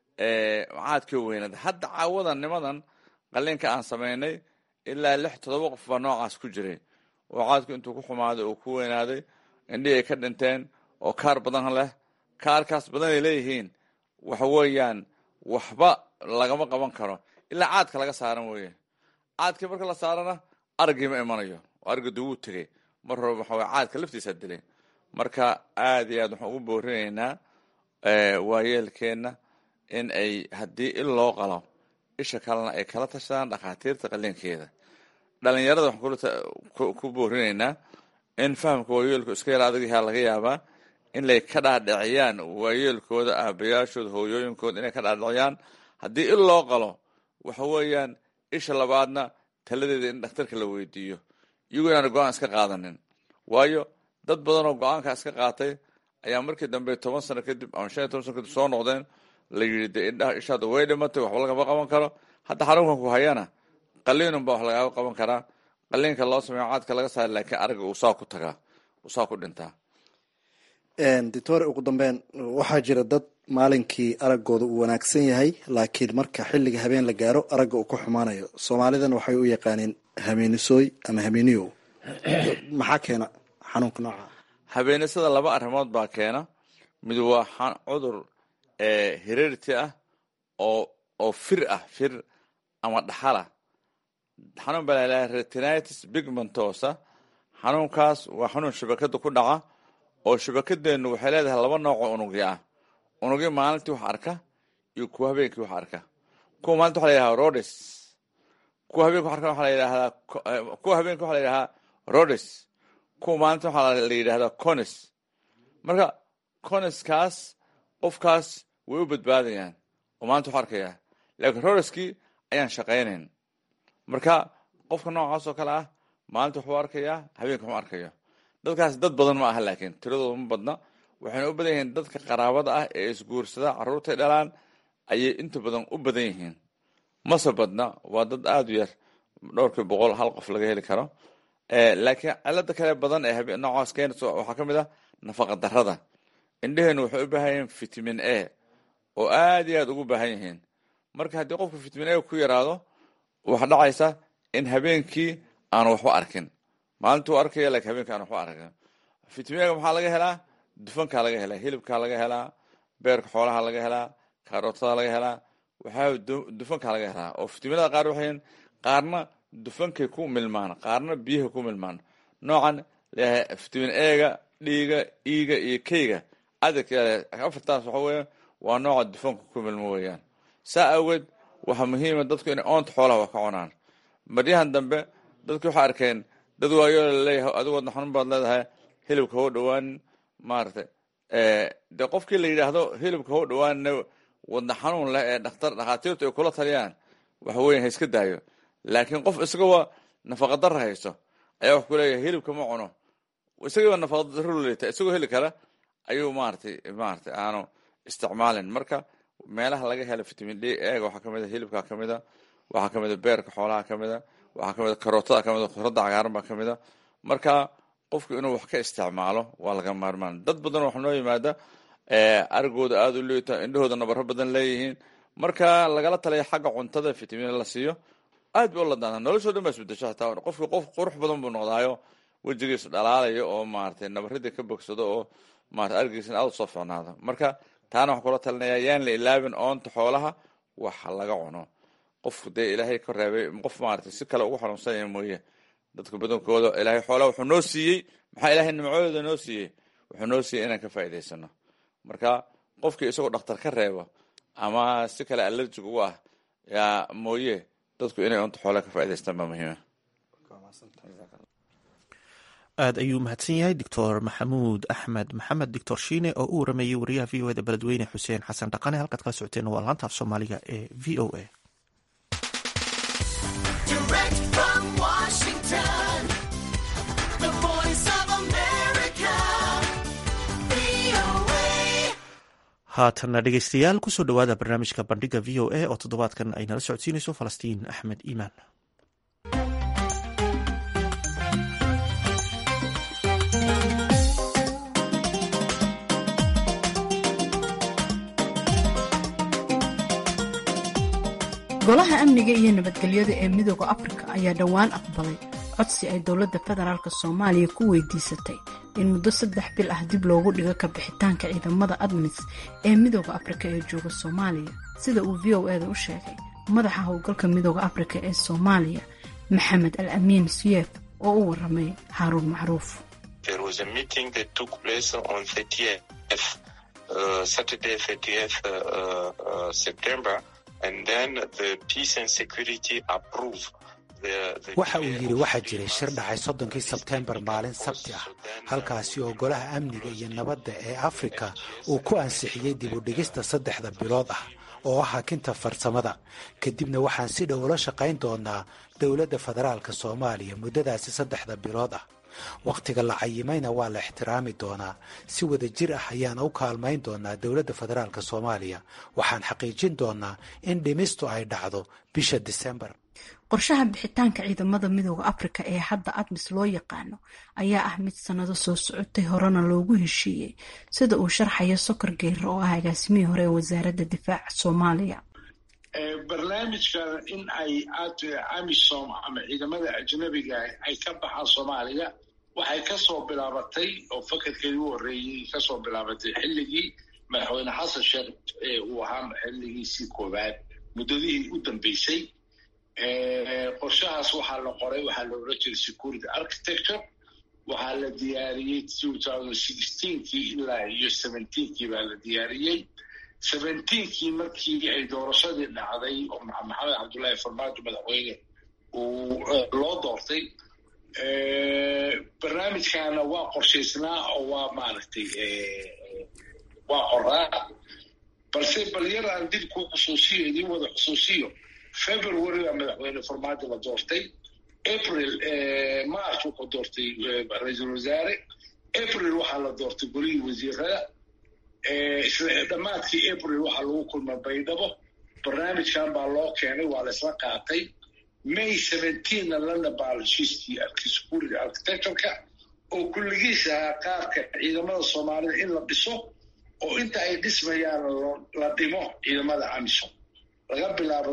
caadkii weynaad hadda caawadan nimadan qaliinka aan samaynay ilaa lix todoba qof baa noocaas ku jiray oo caadku intuu ku xumaaday oo ku weynaaday indhihii ay ka dhinteen oo kaar badan leh kaarkaas badan ay leeyihiin waxa weeyaan waxba lagama qaban karo ilaa caadka laga saaran weeye caadkii marka la saarana aragii ma imanayo oo aragadu wuu tegey mar hore waxa weye caadka laftiisa dilay marka aada iyo aad waxaan ugu boorinaynaa waayeelkeenna in ay haddii il loo qalo isha kalena ay kala tashadaan dhakhaatiirta qaliinkeeda dhalinyarada waxaan ku boorinaynaa in fahamka waayeelku iska yar adagyahaa laga yaabaa in lay ka dhaadhiciyaan waayeelkooda aabayaashooda hooyooyinkooda inay ka dhaadhiciyaan haddii il loo qalo waxa weeyaan isha labaadna taladeeda in dhakhtarka la weydiiyo iyagoo inaana go-aan iska qaadanin waayo dad badan oo go-aanka iska qaatay ayaa markii dambe toban sano kadib ama shan iyo toban sano kadib soo noqdeen la yidhi dee indhaha ishaada way dhimatay waxba lagama qaban karo hadda xanuunkan ku hayana qaliinun baa wax lagaaga qaban karaa qaliinka loo sameeyo caadka laga saara laakiin aragga uu saa ku tagaa uu saa ku dhintaa doctor ugu dambeyn waxaa jira dad maalinkii araggooda uu wanaagsan yahay laakiin marka xilliga habeen la gaaro aragga uu ku xumaanayo soomaalidan waxay u yaqaaneen hameenisooy ama hameeniyow maxaa keena xanuunka nooca habeenisada laba arrimood baa keena mid waa cudur hererity ah oo oo fir ah fir ama dhaxala xanuun baa lalaha retinitis pigmentosa xanuunkaas waa xanuun shabakada ku dhaca oo shabakadeennu waxay leedahay laba nooc oo unugyo ah unugyo maalintii wax arka iyo kuwa habeenkii wax arka kuwa maalinta waxa la yidhahdaa rodes kuwa habeenki wax arka waxa la yidhahdaa kuwa habeenki waxa la yidhahdaa rodes kuwa maalinta waxaa la yidhahdaa conis marka coniskaas qofkaas way u badbaadayaan oo maalinta wax arkaya laakiin rodeskii ayaan shaqaynayn marka qofka noocaas oo kale ah maalinta waxuu arkayaa habeenka waxu arkayo dadkaas dad badan ma aha laakiin tiradooda ma badna waxayna u badan yihiin dadka qaraabada ah ee isguursada carruurtay dhalaan ayay inta badan u badan yihiin mase badna waa dad aada u yar dhowrkii boqol hal qof laga heli karo laakiin cilada kale badan ee noocaas keenaysa waxaa ka mid ah nafaqa darada indheheenu waxay u baahan yihiin vitamin a oo aada iyo aada ugu baahan yihiin marka haddii qofka vitamin a ku yaraado waxaa dhacaysa in habeenkii aanu waxba arkin maalintuu arkaya lakin habeenkii aanu waxba arkin vitamin a maxaa laga helaa dufankaa laga helaa hilibkaa laga helaa beerka xoolaha laga helaa kaarootada laga helaa waxaa dufankaa laga helaa oo vitaminada qaar waxay qaarna dufankay ku milmaan qaarna biyaha ku milmaan noocan leeyahay vitamin ega dhiiga iiga iyo keyga adarka afartaas waxa weya waa nooca dufanka ku milmo weeyaan saa awgeed waxaa muhiima dadku inay oonta xoolaha wax ka cunaan maryahan dambe dadki waxay arkeen dad waayo laleeyahay adigoodna xanuun baad leedahay hilibka hoo dhawaanin maaragtay de qofkii la yidhaahdo hilibka hoo dhawaanna wadna xanuun leh ee dhakhtar dhakhaatiirtu ay kula taliyaan waxa weya ha iska daayo laakiin qof isagaba nafaqadara hayso ayaa wax ku leeyahay hilibka ma cuno isagiiba nafaqadaro leeta isagoo heli kara ayuu maratay maratay aanu isticmaalin marka meelaha laga helo vitamin d eega waxaa kamid a hilibka kamid a waxaa kamid a beerka xoolaha kamid a waxaa kamid a karootada kamid a khudradda cagaaran baa kamid a marka qofku inuu wax ka isticmaalo waa laga maarmaan dad badan waxa noo yimaada arigooda aada u liita indhahooda nabaro badan leeyihiin marka lagala talaya xagga cuntada vitamin la siiyo aad ba u ladaanta noloshoo dhan baa isbedesho hataa qofki qof qurux badan buu noqdaayo wejigiisu dhalaalayo oo maratay nabaradii ka bogsado oo marata arigiisna aada usoo ficnaado marka taana waxaa kula talinaya yaan la ilaabin oonta xoolaha wax laga cuno qofku dee ilaahay ka reebay qof maratay si kale ugu xanuunsanaya mooye dadka badankooda ilaahay xoolaha wuxuu noo siiyey maxaa ilaahay nimcooda noo siiyey wuxuu noo siiyey inaan ka faa'iidaysano marka qofkii isagoo dhakhtar ka reebo ama si kale allerjig ugu ah yaa mooye dadku inay unta xoolaha ka faa'idaystaan baa muhiima aada ayuu mahadsan yahay doctor maxamuud axmed maxamed doctor shiine oo u warameeyey wariyaha v o eda beledweyne xuseen xasan dhaqane halkaad kala socoteen waa laanta af soomaaliga ee v o a haatanna dhegeystayaal kusoo dhowaada barnaamijka bandhiga v o a oo toddobaadkan ay nala socodsiinayso falastiin axmed iimaan golaha amniga iyo nabadgelyada ee midooda afrika ayaa dhowaan aqbalay codsi ay dowladda federaalk soomaaliya ku weydiisatay in muddo saddex bil ah dib loogu dhigo ka bixitaanka ciidamada admis ee midooda afrika ee jooga soomaaliya sida uu v o eda u sheegay madaxa howlgalka midooda afrika ee soomaaliya maxamed al amiin suyef oo u waramay haaruun macruuf waxa uu yidhi waxaa jiray shir dhacay soddonkii sebteembar maalin sabti ah halkaasi oo golaha amniga iyo nabadda ee afrika uu ku ansixiyey dib u dhigista saddexda bilood ah oo ah hakinta farsamada kadibna waxaan si dhow ula shaqayn doonaa dowladda federaalka soomaaliya muddadaasi saddexda bilood ah wakhtiga la cayimayna waa la ixtiraami doonaa si wada jir ah ayaan u kaalmayn doonaa dowladda federaalka soomaaliya waxaan xaqiijin doonaa in dhimistu ay dhacdo bisha disembar qorshaha bixitaanka ciidamada midooda afrika ee hadda admis loo yaqaano ayaa ah mid sannado soo socotay horena loogu heshiiyey sida uu sharxayo sokor geyre oo ah agaasimihii hore ee wasaaradda difaaca soomaaliya barnaamijkan in ay amisom ama ciidamada ajnabiga ay ka baxaan soomaaliya waxay kasoo bilaabatay oo fakarkeedii u horreeyey kasoo bilaabatay xilligii madaxweyne xasan sheekh uu ahaa xilligiisii koowaad muddadihii u dambeysay qorshahaas waxaa la qoray waxaa la odhan jiray security architecture waxaa la diyaariyey kii ilaa iyo kii baa la diyaariyey kii markii ay doorashadii dhacday oo maxamed cabdullaahi farmaajo madaxweyne uu loo doortay barnaamijkaana waa qorshaysnaa oo waa maaragtay waa qoraa balse bal yar aan dib ku xusuusiyo idiin wada xusuusiyo february baa madaxweyne farmaajo la doortay april march wuxuu doortay ra-iisul wasaare april waxaa la doortay golihii wasiirada dhammaadkii april waxaa lagu kulmay baydhabo barnaamijkan baa loo keenay waa la isla qaatay may seventeenna lana baa heshiiskii security architectureka oo kulligiis ahaa qaabka ciidamada soomaalida in la dhiso oo inta ay dhismayaan la dhimo ciidamada amisom laga bilaabo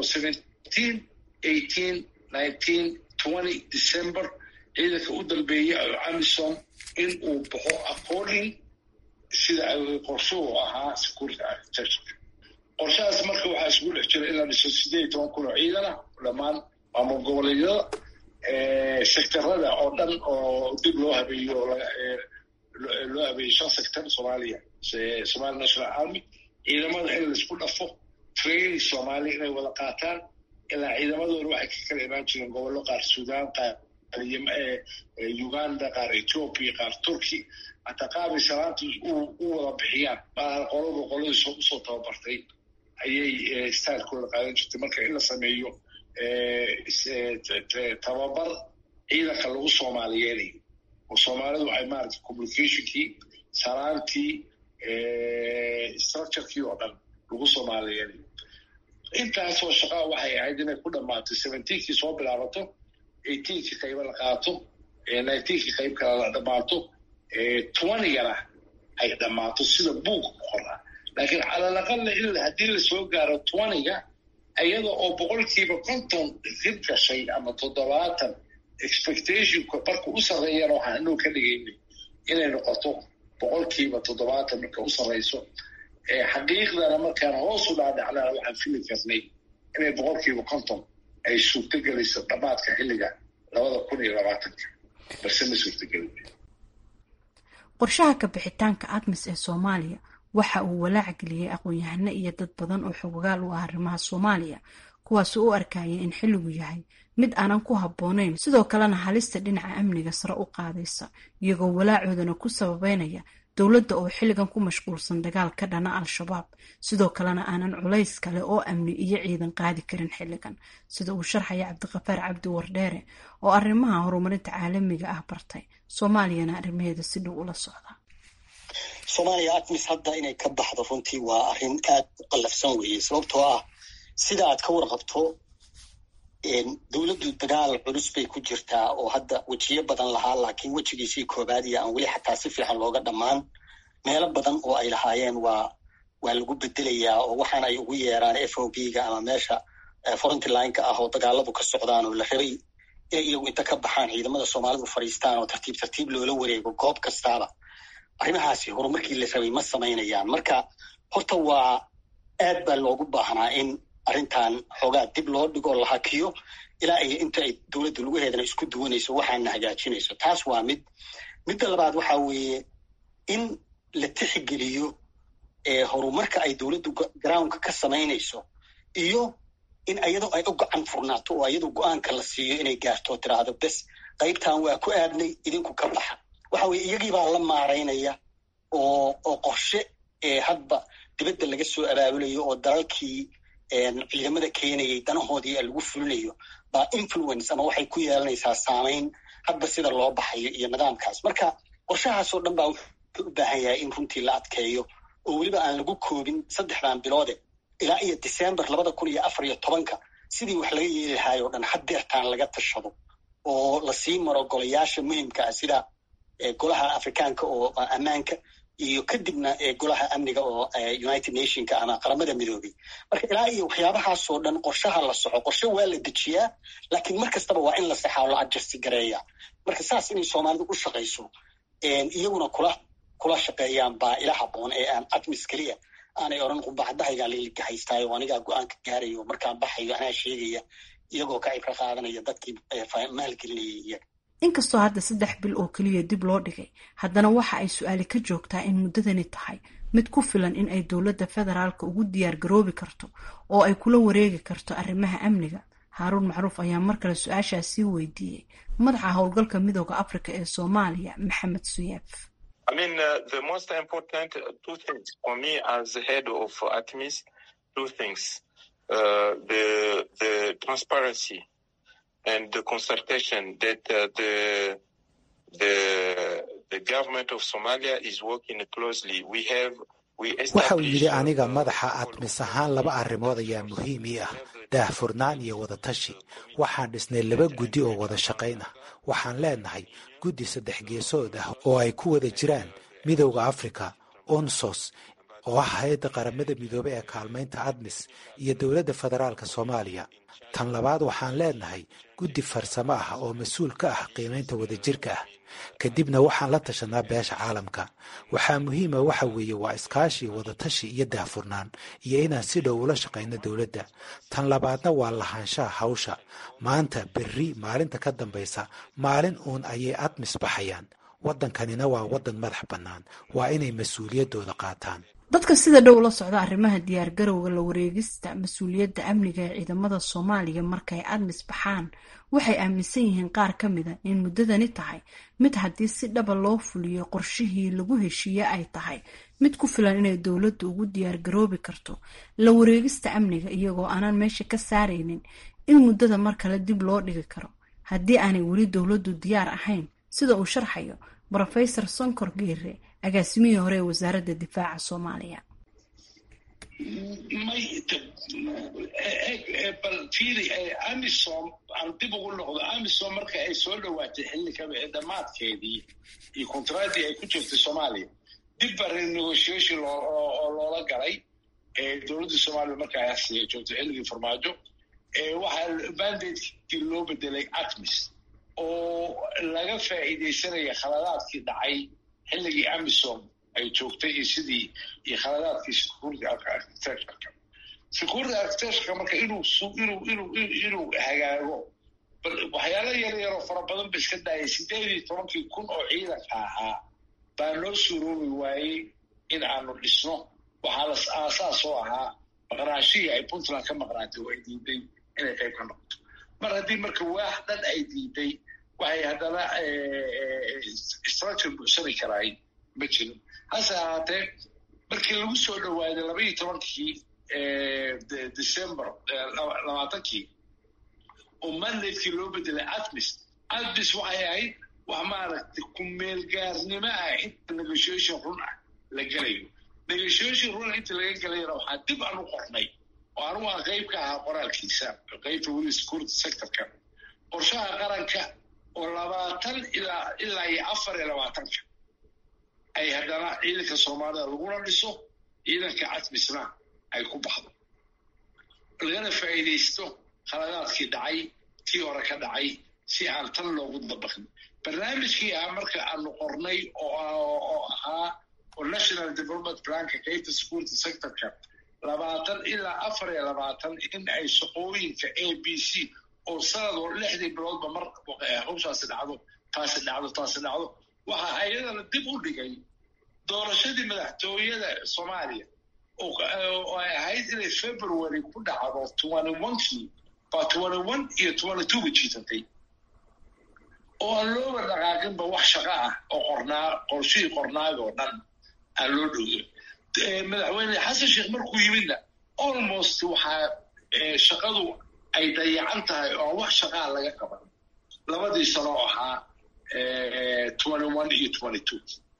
december ciidanka u dambeeya amisom in uu baxo according sida qorshuhu ahaa security architecture qorshahaas marka waxaa isugu dhex jira in la dhiso sideed iyo toban kun oo ciidana dhammaan maamul goboleedyada sectorada oo dhan oo dib loo habeeyo loo habeeyey shan sector soomaaliya somali national army ciidamada in laisku dhafo training soomaaliya inay wada qaataan ilaa ciidamadooda waxay ka kala imaan jireen gobollo qaar suudaan qaar uganda qaar ethoopia qaar turkey hataa qaabay salaanta u wada bixiyaan maaha qoladu qoladii usoo tababartay ayay stylekooda qaadan jirtay marka in la sameeyo tababar ciidanka lagu soomaaliyeedayo oo soomaalidu ay maarata communicationkii salaantii structurekii oo dhan lagu soomaaliyeedayo intaasoo shaqaa waxay ahayd inay ku dhammaato seventeenkii soo bilaabato eighteenkii qayba la qaato nineteenkii qayb kale la dhammaato twentygana ay dhammaato sida buuga ku qoraa laakiin calalaqalla il haddii lasoo gaaro twentyga iyada oo boqolkiiba konton dib gashay ama toddobaatan expectationka marka u sarreeyana waxaan inuu ka dhigaynay inay noqoto boqolkiiba toddobaatan marka u sarreyso xaqiiqdana markaan hoos u dhaadhacnana waxaan fili karnay inay boqolkiiba konton ay suurtogelayso dhammaadka xilliga labada kun iyo labaatanka balse ma suurtogelin qorshaha ka bixitaanka admis ee soomaaliya waxa uu walaac geliyey aqoon-yahano iyo dad badan oo xogogaal u ah arrimaha soomaaliya kuwaasoo u arkayay in xilligu yahay mid aanan ku habboonayn sidoo kalena halista dhinaca amniga sare u qaadaysa iyagoo walaacoodana ku sababeynaya dowladda oo xilligan ku mashquulsan dagaal ka dhana al-shabaab sidoo kalena aanan culays kale oo amni iyo ciidan qaadi karin xilligan sida uu sharxaya cabdiqafaar cabdi wardheere oo arrimaha horumarinta caalamiga ah bartay soomaaliyana arrimaheeda si dhow ula socda soomaaliya admis hadda inay ka baxdo runtii waa arrin aad u qallafsan weeye sababtoo ah sida aad ka warqabto dowladdu dagaal culus bay ku jirtaa oo hadda wejiyo badan lahaa laakiin wejigiisii koobaad iyo aan weli xataa si fiican looga dhammaan meelo badan oo ay lahaayeen waa waa lagu bedelayaa oo waxaan ay ugu yeeraan f o b ga ama meesha frontlineka ah oo dagaaladu ka socdaan oo la rabay inay iyagu inta ka baxaan ciidamada soomaalidu fadhiistaan oo tartiib tartiib loola wareego goob kastaaba arrimahaasi horumarkii la rabay ma samaynayaan marka horta waa aad baa loogu baahnaa in arrintan xoogaa dib loo dhigo la hakiyo ilaa iyo inta ay dowladda lugaheedana isku duwanayso waxaana hagaajinayso taas waa mid midda labaad waxaa weeye in la tixgeliyo horumarka ay dowladdu groundka ka samaynayso iyo in iyadoo ay u gacan furnaato oo iyadoo go-aanka la siiyo inay gaarto tiraahdo bes qaybtan waa ku aadnay idinku ka baxa waxa weye iyagiibaa la maaraynaya oo oo qorshe hadba dibadda laga soo abaabulayo oo dalalkii ciidamada keenayay danahoodii lagu fulinayo baa influence ama waxay ku yeelanaysaa saamayn hadba sida loo baxayo iyo nidaamkaas marka qorshahaasoo dhan baa wuxuu u baahan yahay in runtii la adkeeyo oo weliba aan lagu koobin saddexdan biloode ilaa iyo december labada kun iyo afar iyo tobanka sidii wax laga yeeli lahaay o dhan haddeertaan laga tashado oo lasii maro golayaasha muhimka ah sida golaha afrikaanka oo ammaanka iyo kadibna golaha amniga oo united nationka ama qaramada midoobay marka ilaa iyo waxyaabahaasoo dhan qorshaha la soco qorshe waa la dejiyaa laakiin mar kastaba waa in la saxaa oo la adjasti gareeya marka saas inay soomaalidu u shaqayso iyaguna kula kula shaqeeyaan baa ila haboon ee aan admis keliya aanay odhan qubacdahaygaa laligahaystaayo anigaa go-aanka gaarayo markaan baxayo anaa sheegaya iyagoo ka cibro qaadanaya dadkii maalgelinayay iyaga inkastoo hadda saddex bil oo keliya dib loo dhigay haddana waxa ay su-aali ka joogtaa in muddadani tahay mid ku filan in ay dowladda federaalka ugu diyaar garoobi karto oo ay kula wareegi karto arrimaha amniga haaruun macruuf ayaa mar kale su-aashaas sii weydiiyey madaxa howlgalka midooda afrika ee soomaaliya maxamed suyeef and the consultation that uh, the the the government of Somalia is working closely. We have waxa uu yidhi aniga madaxa admis ahaan laba arrimood ayaa muhiim ii ah daahfurnaan iyo wadatashi waxaan dhisnay laba guddi oo wada shaqayn ah waxaan leenahay guddi saddex geesood ah oo ay ku wada jiraan midowda africa onsos oo ah hay-adda qaramada midoobe ee kaalmaynta admis iyo dowladda federaalka soomaaliya tan labaad waxaan leenahay guddi farsamo ah oo mas-uul ka ah qiimaynta wadajirka ah kadibna waxaan la tashanaa beesha caalamka waxaa muhiima waxa weeye waa iskaashi wadatashi iyo daahfurnaan iyo inaan si dhow ula shaqayno dowladda tan labaadna waa lahaanshaha hawsha maanta berri maalinta ka dambaysa maalin uun ayay admis baxayaan waddankanina waa waddan madax bannaan waa inay mas-uuliyaddooda qaataan dadka sida dhow la socda arrimaha diyaargarowga la wareegista mas-uuliyadda amniga ee ciidamada soomaaliya markay admis baxaan waxay aaminsan yihiin qaar ka mida in muddadani tahay mid haddii si dhaba loo fuliyo qorshihii lagu heshiiye ay tahay mid ku filan inay dowladdu ugu diyaargaroobi karto la wareegista amniga iyagoo aanan meesha ka saaraynin in muddada mar kale dib loo dhigi karo haddii aanay weli dowladdu diyaar ahayn sida uu sharxayo rofesor sonkor geere agaasimihii hore ee wasaaradda difaaca soomaaliya bal fiiri amisom aan dib ugu noqdo amisom marka ay soo dhowaatay xilliga dhammaadkeedii iyo kontraadii ay ku jirtay soomaaliya dib ba renegotiation oo loola galay dowladda soomaaliya marka ay joogtay xilligii farmaajo waxaa bandatekii loo bedelay atmis oo laga faa'iidaysanaya khaladaadkii dhacay xilligii amisom ay joogtay iyo sidii iyo khaladaadkii security architectureka security architectureka marka inuu inuu inuu inuu hagaago waxyaala yar yaroo fara badan ba iska daayay sideed iyo tobankii kun oo ciidanka ahaa baa noo suuroobi waayey in aanu dhisno waxaa las aasaas oo ahaa maqnaashihii ay puntland ka maqnaatay oo ay diiday inay qayb ka noqoto mar haddii marka waax dhan ay diiday waxay haddana structure buuxsani karaay ma jirin hase ahaatee markii lagu soo dhowaaday laba iyo tobankii december labaatankii oo mandatekii loo bedelay atmis atmis waxay ahayd wax maaragtay kumeelgaarnimo ah inta negotiation run ah la gelayo negotiation run inta laga gelayana waxaa dib aan u qornay oo anugu aan qayb ka ahaa qoraalkiisa qaybta weli security sectorka qorshaha qaranka oo labaatan ilaa ilaa iyo afar iyo labaatanka ay haddana ciidanka soomaalida laguna dhiso ciidanka catmisna ay ku baxdo lagana faa'iidaysto khaladaadkii dhacay kii hore ka dhacay si aan tan loogu dabaqin barnaamijkii ah marka aanu qornay oo ahaa oo national development planka qaybta security sectorka labaatan ilaa afar iyo labaatan in ay shaqooyinka a b c oo sanadoo lixdii biloodba mar hawshaasi dhacdo taasi dhacdo taasi dhacdo waxaa ayadana dib u dhigay doorashadii madaxtooyada soomaaliya oo ay ahayd inay february ku dhacdo twenty onekii baa twenty one iyo twenty two ba jiisatay oo aan looba dhaqaaqinba wax shaqa ah oo qornaa qorshihii qornaag oo dhan aan loo dhowyo madaxweyne xasan sheekh markuu yimidna almost waxaa shaqadu ay dayacan tahay oo wax shaqaa laga qaban labadii sano oo ahaa twenty one iyo twenty two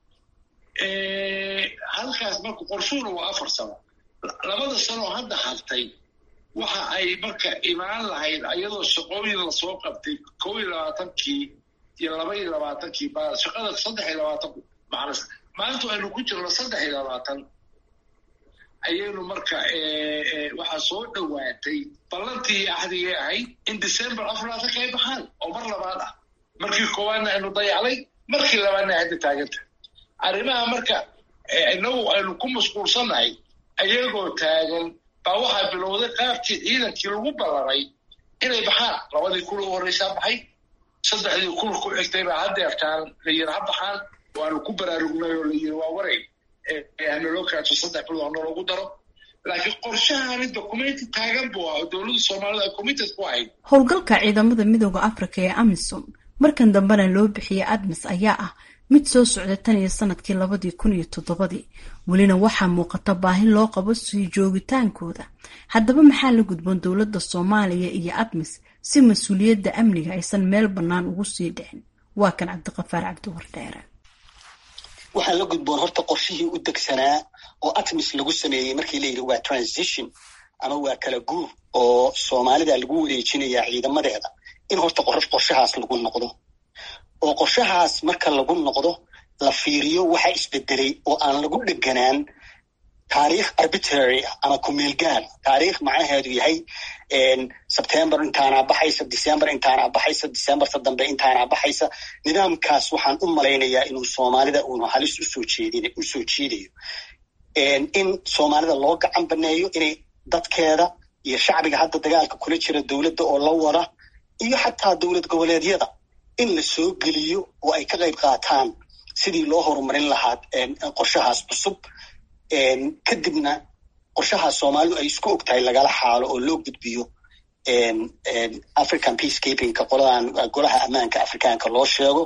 halkaas marka qorshuhuna waa afar sano labada sanoo hadda hartay waxa ay marka imaan lahayd ayadoo shaqooyin lasoo qabtay kow iyo labaatankii iyo laba iyo labaatankii baa shaqada saddex iyo labaatanku macnas maanta aynu ku jirno saddex iyo labaatan ayaynu marka waxaa soo dhowaatay ballantii axdigay ahayd in december afar labaatanka ay baxaan oo mar labaad ah markii koowaadna aynu dayaclay markii labaadna hadda taaganta arrimaha marka inagu aynu ku mashquulsannahay ayagoo taagan baa waxaa bilowday qaabkii ciidankii lagu ballamay inay baxaan labadii kun u horreysaa baxay saddexdii kun ku xigtay baa haddeertaan la yiri ha baxaan waanu ku baraarugnay oo la yiri waa waray hanaloo kaato saddex bilood hanaloogu daro laakiin qorshahani documenti taagan buu ah oo dowladda soomaalida ay committed ku ahayd howlgalka ciidamada midooda africa ee amisom markan dambena loo bixiyey admis ayaa ah mid soo socda tan iyo sanadkii labadii kun iyo toddobadii welina waxaa muuqata baahi loo qabo sii joogitaankooda haddaba maxaa la gudboon dowladda soomaaliya iyo admis si mas-uuliyadda amniga aysan meel bannaan ugu sii dhicin waa kan cabdiqafaar cabdiwardheere waxaa la gudboon horta qorshihii u degsanaa oo atmis lagu sameeyey markii la yidhi waa transition ama waa kala guur oo soomaalida lagu wareejinayaa ciidamadeeda in horta qorshahaas lagu noqdo oo qorshahaas marka lagu noqdo la fiiriyo waxa isbedelay oo aan lagu dheganaan taariikh arbitrary ah ama kumeelgaar taariikh macnaheedu yahay sebtember intaanaa baxaysa december intaanaa baxaysa decemberta dambe intaanaa baxaysa nidaamkaas waxaan u malaynayaa inuu soomaalida uunu halis usoo jeedin usoo jiidayo in soomaalida loo gacan baneeyo inay dadkeeda iyo shacbiga hadda dagaalka kula jira dowladda oo la wada iyo xataa dowlad goboleedyada in la soo geliyo oo ay ka qayb qaataan sidii loo horumarin lahaa qorshahaas cusub kadibna qorshaha soomaalidu ay isku og tahay lagala xaalo oo loo gudbiyo african peacekeepingka qoladan golaha ammaanka afrikaanka loo sheego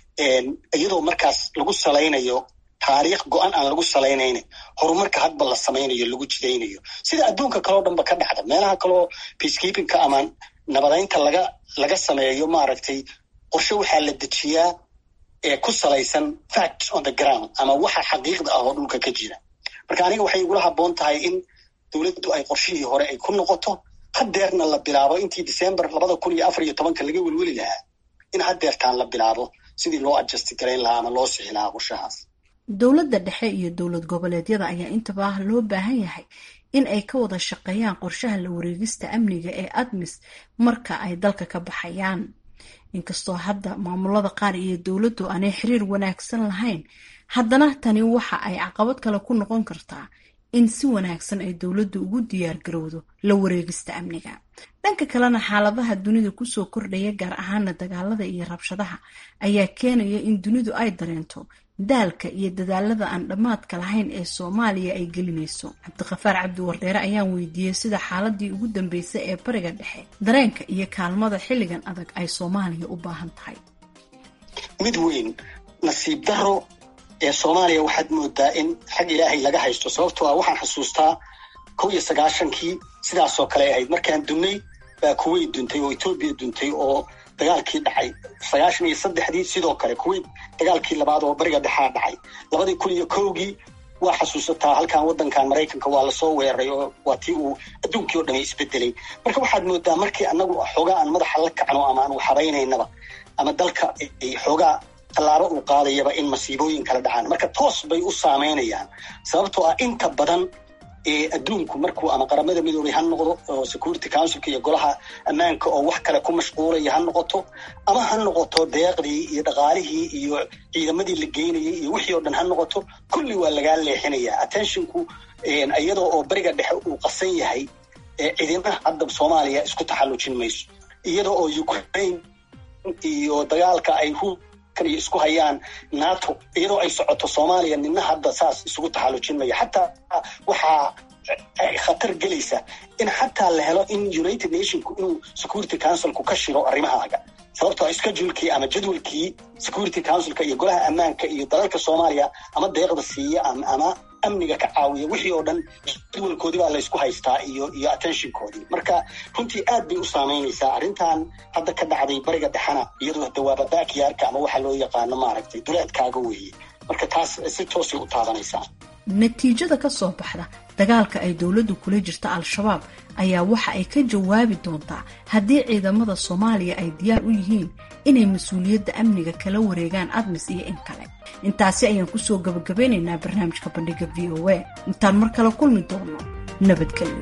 iyadoo markaas lagu salaynayo taariikh go-an aan lagu salaynayna horumarka hadba la samaynayo lagu jidaynayo sida adduunka kaleo dhanba ka dhacda meelaha kaleo peacekeepingka ama nabadaynta laga laga sameeyo maaragtay qorshe waxaa la dejiyaa ee ku salaysan fact on the ground ama waxa xaqiiqda ah oo dhulka ka jira marka aniga waxay igula habboon tahay in dowladdu ay qorshihii hore ay ku noqoto haddeerna la bilaabo intii december labada kun iyo afar iyo tobanka laga welweli lahaa in haddeertaan la bilaabo sidii loo adjasti garayn lahaa ama loo sixi lahaa qorshahaas dowladda dhexe iyo dowlad goboleedyada ayaa intaba loo baahan yahay in ay ka wada shaqeeyaan qorshaha la wareegista amniga ee admis marka ay dalka ka baxayaan inkastoo hadda maamulada qaar iyo dowladdu aanay xiriir wanaagsan lahayn haddana tani waxa ay caqabad kale ku noqon kartaa in si wanaagsan ay dowladdu ugu diyaargarowdo la wareegista amniga dhanka kalena xaaladaha dunida kusoo kordhaya gaar ahaana dagaalada iyo rabshadaha ayaa keenaya in dunidu ay dareento daalka iyo dadaalada aan dhammaadka lahayn ee soomaaliya ay gelinayso cabdiqafaar cabdi wardheere ayaan weydiiyey sida xaaladii ugu dambeysay ee bariga dhexe dareenka iyo kaalmada xilligan adag ay soomaaliya u baahan tahay mid weyn nasiib daro ee soomaaliya waxaad moodaa in xag ilaahay laga haysto sababtoo ah waxaan xusuustaa kow iyo sagaashankii sidaasoo kale ahayd markaan dunnay baa kuwait duntay oo etoobiya duntay oo dagaalkii dhacay sagaashan iyo saddexdii sidoo kale kuwait dagaalkii labaad oo bariga dhexaa dhacay labadii kun iyo kowgii waa xasuusataa halkan waddankan maraykanka waa lasoo weeraray oo waa tii uu adduunkii o dhami isbedelay marka waxaad moodaa markii annagu xoogaa aan madaxa la kacno ama aan waxhabaynaynaba ama dalka xoogaa tallaabo uu qaadayaba in masiibooyin kala dhacaan marka toos bay u saameynayaan sababtoo ah inta badan ee adduunku markuu ama qaramada midoobay ha noqdo oo security councilka iyo golaha ammaanka oo wax kale ku mashquulaya ha noqoto ama ha noqoto deeqdii iyo dhaqaalihii iyo ciidamadii la geynayay iyo wixii oo dhan ha noqoto kulli waa lagaa leexinayaa attentionku iyadoo oo beriga dhexe uu qasan yahay ciidamaha hadda soomaaliya isku taxallujin mayso iyadoo oo ukraine iyo dagaalka ay iyo isku hayaan nato iyadoo ay socoto soomaaliya nina hadda saas isugu taxallujin maya xataa waxaa khatar gelaysa in xataa la helo in united nationku inuu security councilku ka shiro arrimahaaga sababtoo schedulekii ama jadwalkii security councilka iyo golaha ammaanka iyo dalalka soomaaliya ama deeqda siiya ama amniga ka caawiya wixii oo dhan jadwalkoodii baa laysku haystaa iyo iyo attentionkoodii marka runtii aad bay u saameynaysaa arrintan hadda ka dhacday bariga dhexena iyadoo dawaaba backyarka ama waxa loo yaqaano maaragtay duleedkaaga weeye marka taas si toosay u taabanaysaa natiijada ka soo baxda dagaalka ay dowladdu kula jirta al-shabaab ayaa waxa ay ka jawaabi doontaa haddii ciidamada soomaaliya ay diyaar u yihiin inay mas-uuliyadda amniga kala wareegaan admis iyo in kale intaasi ayaan kusoo gabagabeynaynaa barnaamijka bandhiga v o a intaan mar kale kulmi doono nabadgelyo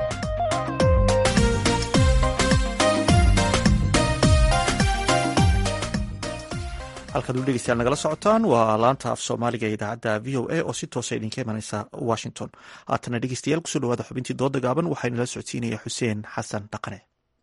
halkaad u dhegeystayaal nagala socotaan waa laanta af soomaaliga ee idaacadda v o a oo si toosa idinka imaneysa washington haatana dhegeystayaal kusoo dhawaada xubintii dooda gaaban waxaa inala socodsiinaya xuseen xasan dhaqane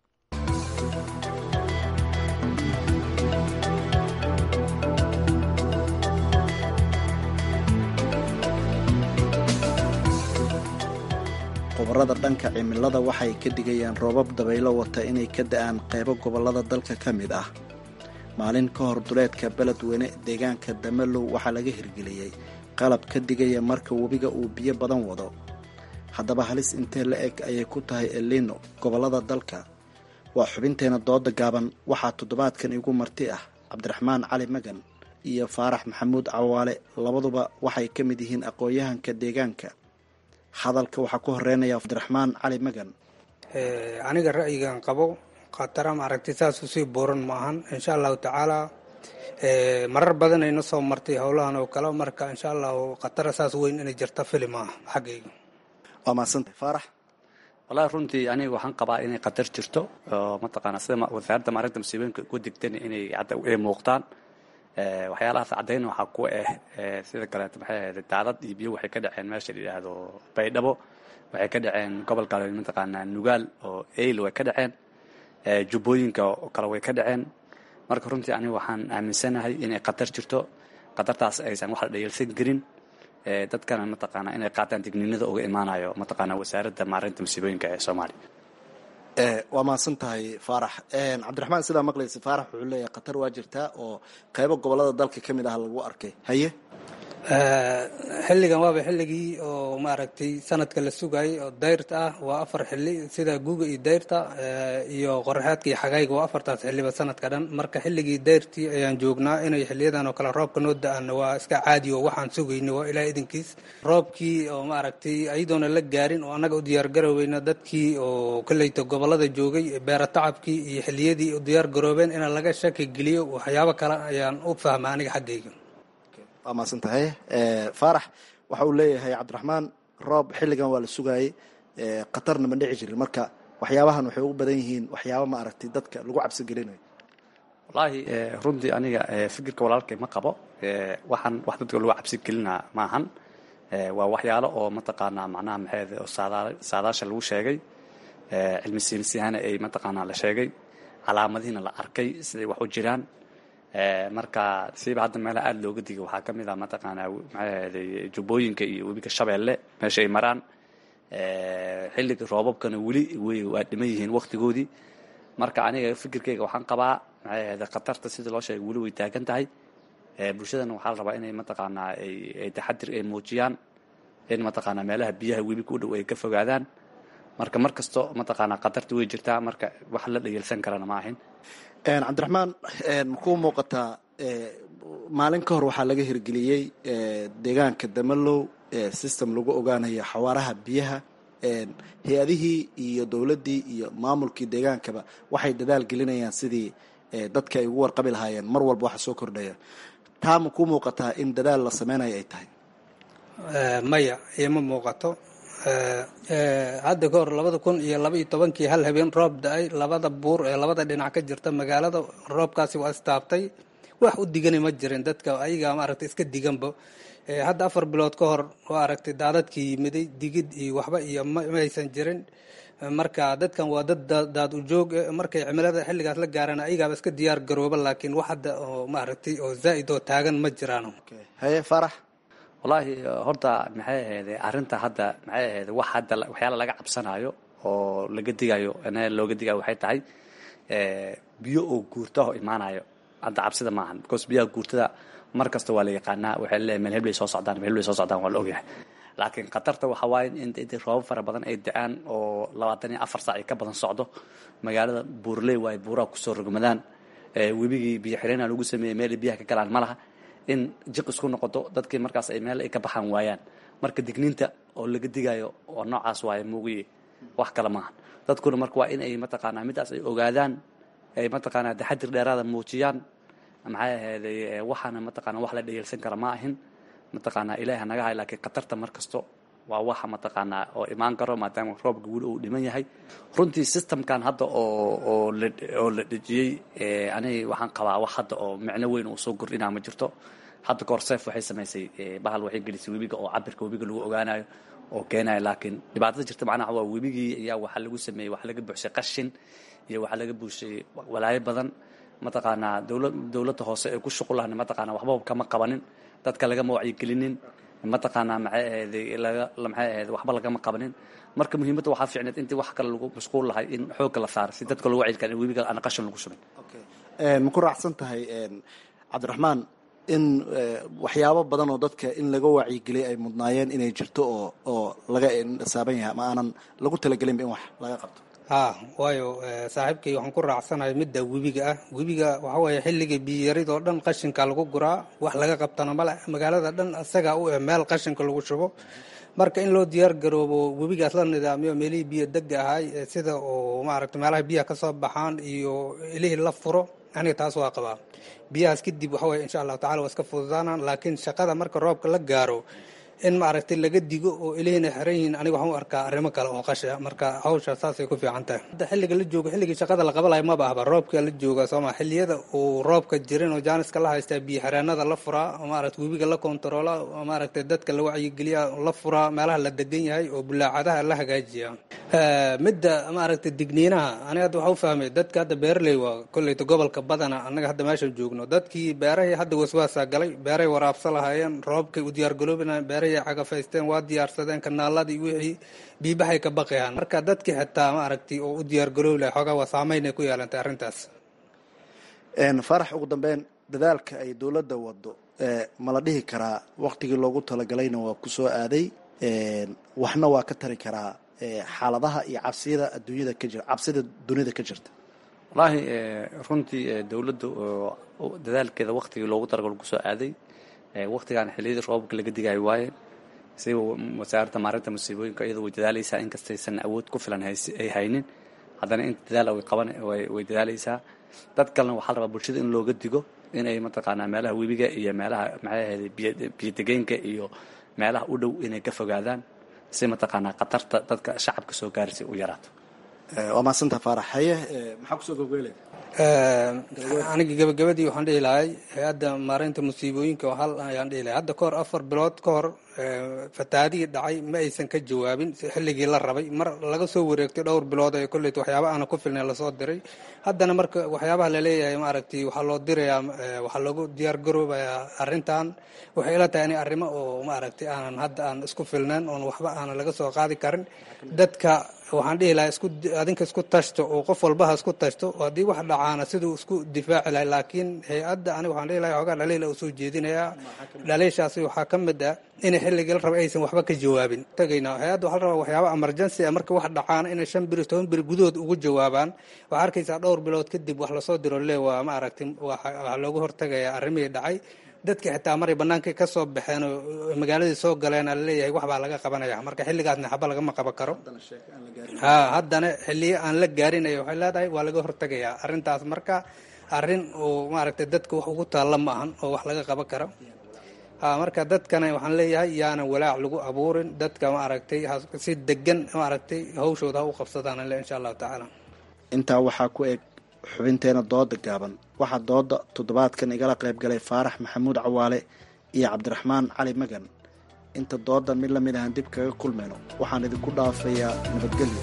khubarada dhanka cimilada waxay ka dhigayaan roobab dabaylo wata inay ka da-aan qaybo gobollada dalka ka mid ah maalin ka hor duleedka beledweyne deegaanka damalow waxaa laga hirgeliyey qalab ka digaya marka webiga uu biyo badan wado haddaba halis intee la eg ayay ku tahay elino gobollada dalka waa xubinteena dooda gaaban waxaa toddobaadkan igu marti ah cabdiraxmaan cali magan iyo faarax maxamuud cawaale labaduba waxay ka mid yihiin aqoon-yahanka deegaanka hadalka waxaa ku horeynaya cabdiraxmaan cali magan aniga ra'yigan qabo khatara maaragtay saas usii buuran ma ahan insha allahu tacaala marar badan ayna soo martay howlahan oo kale marka insha allahu khatara saas weyn inay jirta fili maaha xaggayga waa mahadsantay faarax wallahi runtii aniga waxaan qabaa inay khatar jirto oo mataqaana sida wasaaradda maarinta musiibooyinka ku degtan inay hadda ay muuqdaan waxyaalahaas caddayn waxaa ku ah sida kaleeto maxay ahayd daadad iyo biyo waxay ka dhaceen meesha la yidhaahdo baydhabo waxay ka dhaceen gobolka mataqaanaa nugaal oo eyl way ka dhaceen jubbooyinka oo kale way ka dhaceen marka runtii aniga waxaan aaminsanahay inay khatar jirto khatartaas aysan wax la dhayalsan karin dadkana mataqaana inay qaataan digniinada uga imaanayo mataqaana wasaaradda maareynta masiibooyinka ee soomaaliya waa mahadsan tahay faarax cabdiraxmaan sidaa maqlaysa faarax wuxuu leeyahay khatar waa jirtaa oo qaybo gobolada dalka ka mid ah lagu arkay haye xilligan waaba xilligii oo maaragtay sanadka la sugayay oo dayrta ah waa afar xili sida guuga iyo dayrta iyo qoraxeedka iyo xagayga waa afartaas xiliba sanadka dhan marka xilligii dayrtii ayaan joognaa inay xiliyadan oo kale roobka noo da-aan waa iska caadi oo waxaan sugayna waa ilaa idinkiis roobkii oo maaragtay ayadoona la gaarin oo annaga u diyaargaroweyna dadkii oo kolleyta gobolada joogay beera tacabkii iyo xiliyadii u diyaar garoobeen in laga shaki geliyo waxyaabo kale ayaan u fahma aniga xaggayga waa mahadsan tahay faarax waxa uu leeyahay cabdiraxmaan roob xilligan waa la sugaayey khatarna ma dhici jirin marka waxyaabahan waxay ugu badan yihiin waxyaaba ma aragtay dadka lagu cabsi gelinayo wallaahi runtii aniga fikirka walaalkay ma qabo waxaan wax dadka lagu cabsi gelinaa maahan waa waxyaalo oo mataqaanaa macnaha maxeed oo saadaasha lagu sheegay cilmi siinsiyahana ay mataqaanaa la sheegay calaamadihiina la arkay siday wax u jiraan marka siiba hadda meelaha aada looga digay waxaa ka mid ah mataqaanaa maxaahaday jubbooyinka iyo webiga shabeelle meesha ay maraan xilliga roobabkana weli way waa dhiman yihiin waktigoodii marka aniga fikirkeyga waxaan qabaa maxaahaday khatarta sidii loo sheegay weli way taagan tahay bulshadana waxaa la rabaa inay mataqaanaa ay taxadir ay muujiyaan in mataqaanaa meelaha biyaha webiga u dhow ay ka fogaadaan marka mar kasto mataqaanaa khatarta way jirtaa marka wax la dhayalsan karana ma ahin cabdiraxmaan makuu muuqataa maalin ka hor waxaa laga hirgeliyey deegaanka damalow system lagu ogaanayo xawaaraha biyaha hay-adihii iyo dowladdii iyo maamulkii deegaankaba waxay dadaal gelinayaan sidii dadka ay ugu warqabi lahaayeen mar walba waxa soo kordhaya taa makuu muuqataa in dadaal la sameynayo ay tahay maya ima muuqato hadda ka hor labada kun iyo laba iyo tobankii hal habeen roob da-ay labada buur ee labada dhinac ka jirta magaalada roobkaasi waa istaabtay wax u digani ma jirin dadka ayagaa maaragtay iska diganba hadda afar bilood ka hor waa aragtay daadadkii yimiday digid iyo waxba iyo maysan jirin marka dadkan waa dad daad ujoog markay cimilada xilligaas la gaaraan ayagaaba iska diyaar garooba laakiin wax hadda oo maaragtay oo zaa'id oo taagan ma jiraan haye farax wallaahi horta maxay ahayd arrinta hadda maxay ahayd wax hadda waxyaala laga cabsanayo oo laga digayo ina looga digayo waxay tahay biyo oo guurta oo imaanayo hadda cabsida maahan because biyaha guurtada mar kasta waa la yaqaanaa waxay leeyahay meel heblay soo socdaan meel heblay soo socdaan waa la ogyahay laakiin khatarta waxa waaye in intay roobab fara badan ay da-aan oo labaatan iyo afar saac ay ka badan socdo magaalada buurley waaye buuraha kusoo rogmadaan webigii biyo xireenaa lagu sameeyey meelay biyaha ka galaan ma laha in jiq isku noqoto dadkii markaas ay meel ay ka baxaan waayaan marka digniinta oo laga digayo oo noocaas waaye muugiye wax kale maaha dadkuna marka waa in ay mataqaanaa midaas ay ogaadaan ay mataqaanaa taxadir dheeraada muujiyaan maxay ahayday waxaana mataqaanaa wax la dhayalsan kara ma ahin mataqaanaa ilaahi naga hay laakiin khatarta mar kasto waa waxa mataqaanaa oo imaan karo maadaama roobka weli uu dhiman yahay runtii systemkan hadda oo oo la oo la dhejiyey aniga waxaan qabaa wax hadda oo micno weyn uu soo kordhinaa ma jirto hadda kahor seef waxay samaysay bahal waxay gelisay webiga oo cabirka webiga lagu ogaanayo oo keenayo laakiin dhibaatada jirta macnaha waa webigii ayaa waxaa lagu sameeyey waxaa laga buuxshay qashin iyo waxaa laga buuxshay walaayo badan mataqaanaa dowla dowladda hoose ee ku shuqulahna mataqaanaa waxbaba kama qabanin dadka lagama wacyigelinin mataqaanaa maxay ahayday laga maxay ahayd waxba lagama qabanin marka muhiimadda waxaa fiicneed intii wax kale lagu mashquul lahay in xoogga la saaro si dadka loogu wacyi kara in webiga aan qashin lagu shubin ma ku raacsan tahay cabdiraxmaan in waxyaabo badan oo dadka in laga wacyigeliyay ay mudnaayeen inay jirto oo oo laga saaban yahay ama aanan lagu talagelinba in wax laga qabto ha waayo saaxiibkay waxaan ku raacsanahay midda webiga ah webiga waxa weeye xilliga biyoyarid oo dhan qashinka lagu guraa wax laga qabtana male magaalada dhan isagaa u eh meel qashinka lagu shubo marka in loo diyaar garoobo webigaas la nidaamiyo meelihii biyo dega ahay sida oo maaragta meelaha biyaha kasoo baxaan iyo ilihii la furo aniga taas waa qabaa biyahaas kadib waxa weye insha allahu tacala waa iska fududaanaan laakiin shaqada marka roobka la gaaro in maaragtay laga digo oo ilihina xiran yihiin aniga waxaan u arkaa arrimo kale oo qasha marka hawsha saasay ku fiican tahay hadda xilliga la joogo xilligii shaqada la qabalayo maba ahba roobka la jooga sooma xilliyada uu roobka jirin oo jaaniska la haystaa biyo xireenada la furaa oo maaragtay webiga la kontaroola oo maaragtay dadka la wacyigeliya la furaa meelaha la degan yahay oo bulaacadaha la hagaajiya midda maaragtay digniinaha aniga hadda waxaa u fahmay dadka hadda beeraley waa kolleyta gobolka badana annaga hadda meeshan joogno dadkii beerahay hadda waswaasaa galay beeray waraabsa lahaayeen roobkay u diyaargaroobinayeen beerahay horey cagafaysteen waa diyaarsadeen kanaaladii wixii biibaxay ka baqayaan marka dadkii xitaa ma aragtay oo u diyaargaroobi lahay xoogaa waa saameynay ku yeelantay arrintaas faarax ugu dambeyn dadaalka ay dowladda wado ma la dhihi karaa waktigii loogu talagalayna waa ku soo aaday waxna waa ka tari karaa xaaladaha iyo cabsiyada adduunyada ka jira cabsida dunida ka jirta wallaahi runtii dowladda dadaalkeeda waktigii loogu talagalo ku soo aaday waktigan xilliyadii roobabka laga digayo waaye siba wasaaradda maarinta musiibooyinka iyadoo way dadaalaysaa inkastaysan awood ku filan ay haynin haddana in dadaala way qaban way dadaalaysaa dad kalena waxaa la rabaa bulshada in looga digo inay mataqaanaa meelaha webiga iyo meelaha maxay ahayd biyodegeenka iyo meelaha u dhow inay ka fogaadaan si mataqaanaa khatarta dadka shacabka soo gaarsi u yaraato waa mahadsantaa faarax haye maxaa kusoo gobgeelay aniga gabagabadii waxaan dhihi lahay hay-adda maareynta musiibooyinka hal ayaan dhihi lahay hadda kahor afar bilood ka hor fatahaadihii dhacay ma aysan ka jawaabin xilligii la rabay mar laga soo wareegtay dhowr bilood ee kolleyta waxyaaba aana ku filnay lasoo diray haddana marka waxyaabaha laleeyahay maaragtay waxaa loo dirayaa waxaa loogu diyaar garoobayaa arrintan waxay ila tahay inay arrimo oo maaragtay aanan hadda aan isku filnayn oon waxba aanan laga soo qaadi karin dadka waxaan dhihi lahaa isku adinka isku tashto oo qof walbaha isku tashto haddii wax dhacaana siduu isku difaaci lahay laakiin hay-adda aniga waxaan dhihi lahay xoogaa dhaliila u soo jeedinayaa dhaliishaasi waxaa ka mid ah inay xilligii la rabay aysan waxba ka jawaabin tagayna hay-adda waxaa la rabaa waxyaaba emergency ah marka wax dhacaana inay shan biri toban biri gudahood ugu jawaabaan waxaa arkaysaa dhowr bilood kadib wax lasoo diro le waa ma aragtay waxaa looga hortagayaa arrimihii dhacay dadka xitaa maray bannaankii ka soo baxeen oo magaaladii soo galeen laleeyahay wax baa laga qabanaya marka xilligaasna xaba lagama qaban karo ha haddana xilliyo aan la gaarinaya waxay leedahay waa laga hortagayaa arrintaas marka arrin oo maaragtay dadka wax ugu taalla ma ahan oo wax laga qaban karo ha marka dadkana waxaan leeyahay yaanan walaac lagu abuurin dadka maaragtay si degan maaragtay hawshooda ha u qabsadaan le insha allahu tacaala intaa waxaa ku eg xubinteena dooda gaaban waxaa dooda toddobaadkan igala qayb galay faarax maxamuud cawaale iyo cabdiraxmaan cali magan inta doodan mid lamid ahaan dib kaga kulmayno waxaan idinku dhaafayaa nabadgelyo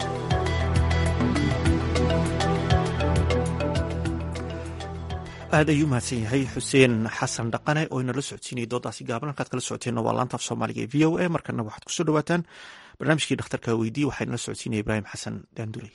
aad ayuu mahadsan yahay xuseen xasan dhaqane oo inala socodsiinayay doodaasi gaaban halkaad kala socoteenna waa laanta af soomaaliga ee v o a markana waxaad kusoo dhawaataan barnaamijkii dhakhtarka weydiye waxaa inala socodsiinaya ibraahim xasan daanduley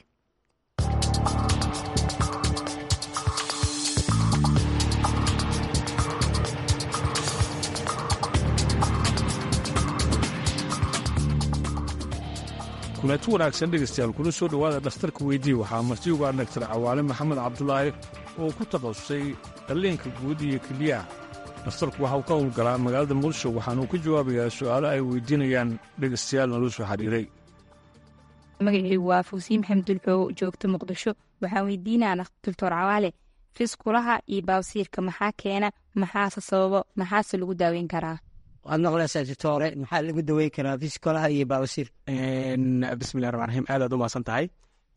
kulanti wanaagsan dhegaystayaal kuna soo dhowaada dhakhtarka weydiye waxaa martiuga dhaktar cawaale maxamed cabdulaahi oo ku takhasusay qalliinka guud iyo keliyaha dhakhtarku waxa uu ka howlgalaa magaalada muqdisho waxaanuu ka jawaabayaa su'aalo ay weydiinayaan dhegaystayaal naloo soo xidhiiray magacaygu waa fawsiin maxamed dulxoo joogta muqdisho waxaan weydiinaa doctor cawaale fiskulaha iyo baawsiirka maxaa keena maxaase sababo maxaase lagu daaweyn karaa waad maqlaysaa doctore maxaa lagu daweyn karaa fiskolaha iyo baawsiir bismillahi raxmaan raxiim aad aad u mahadsan tahay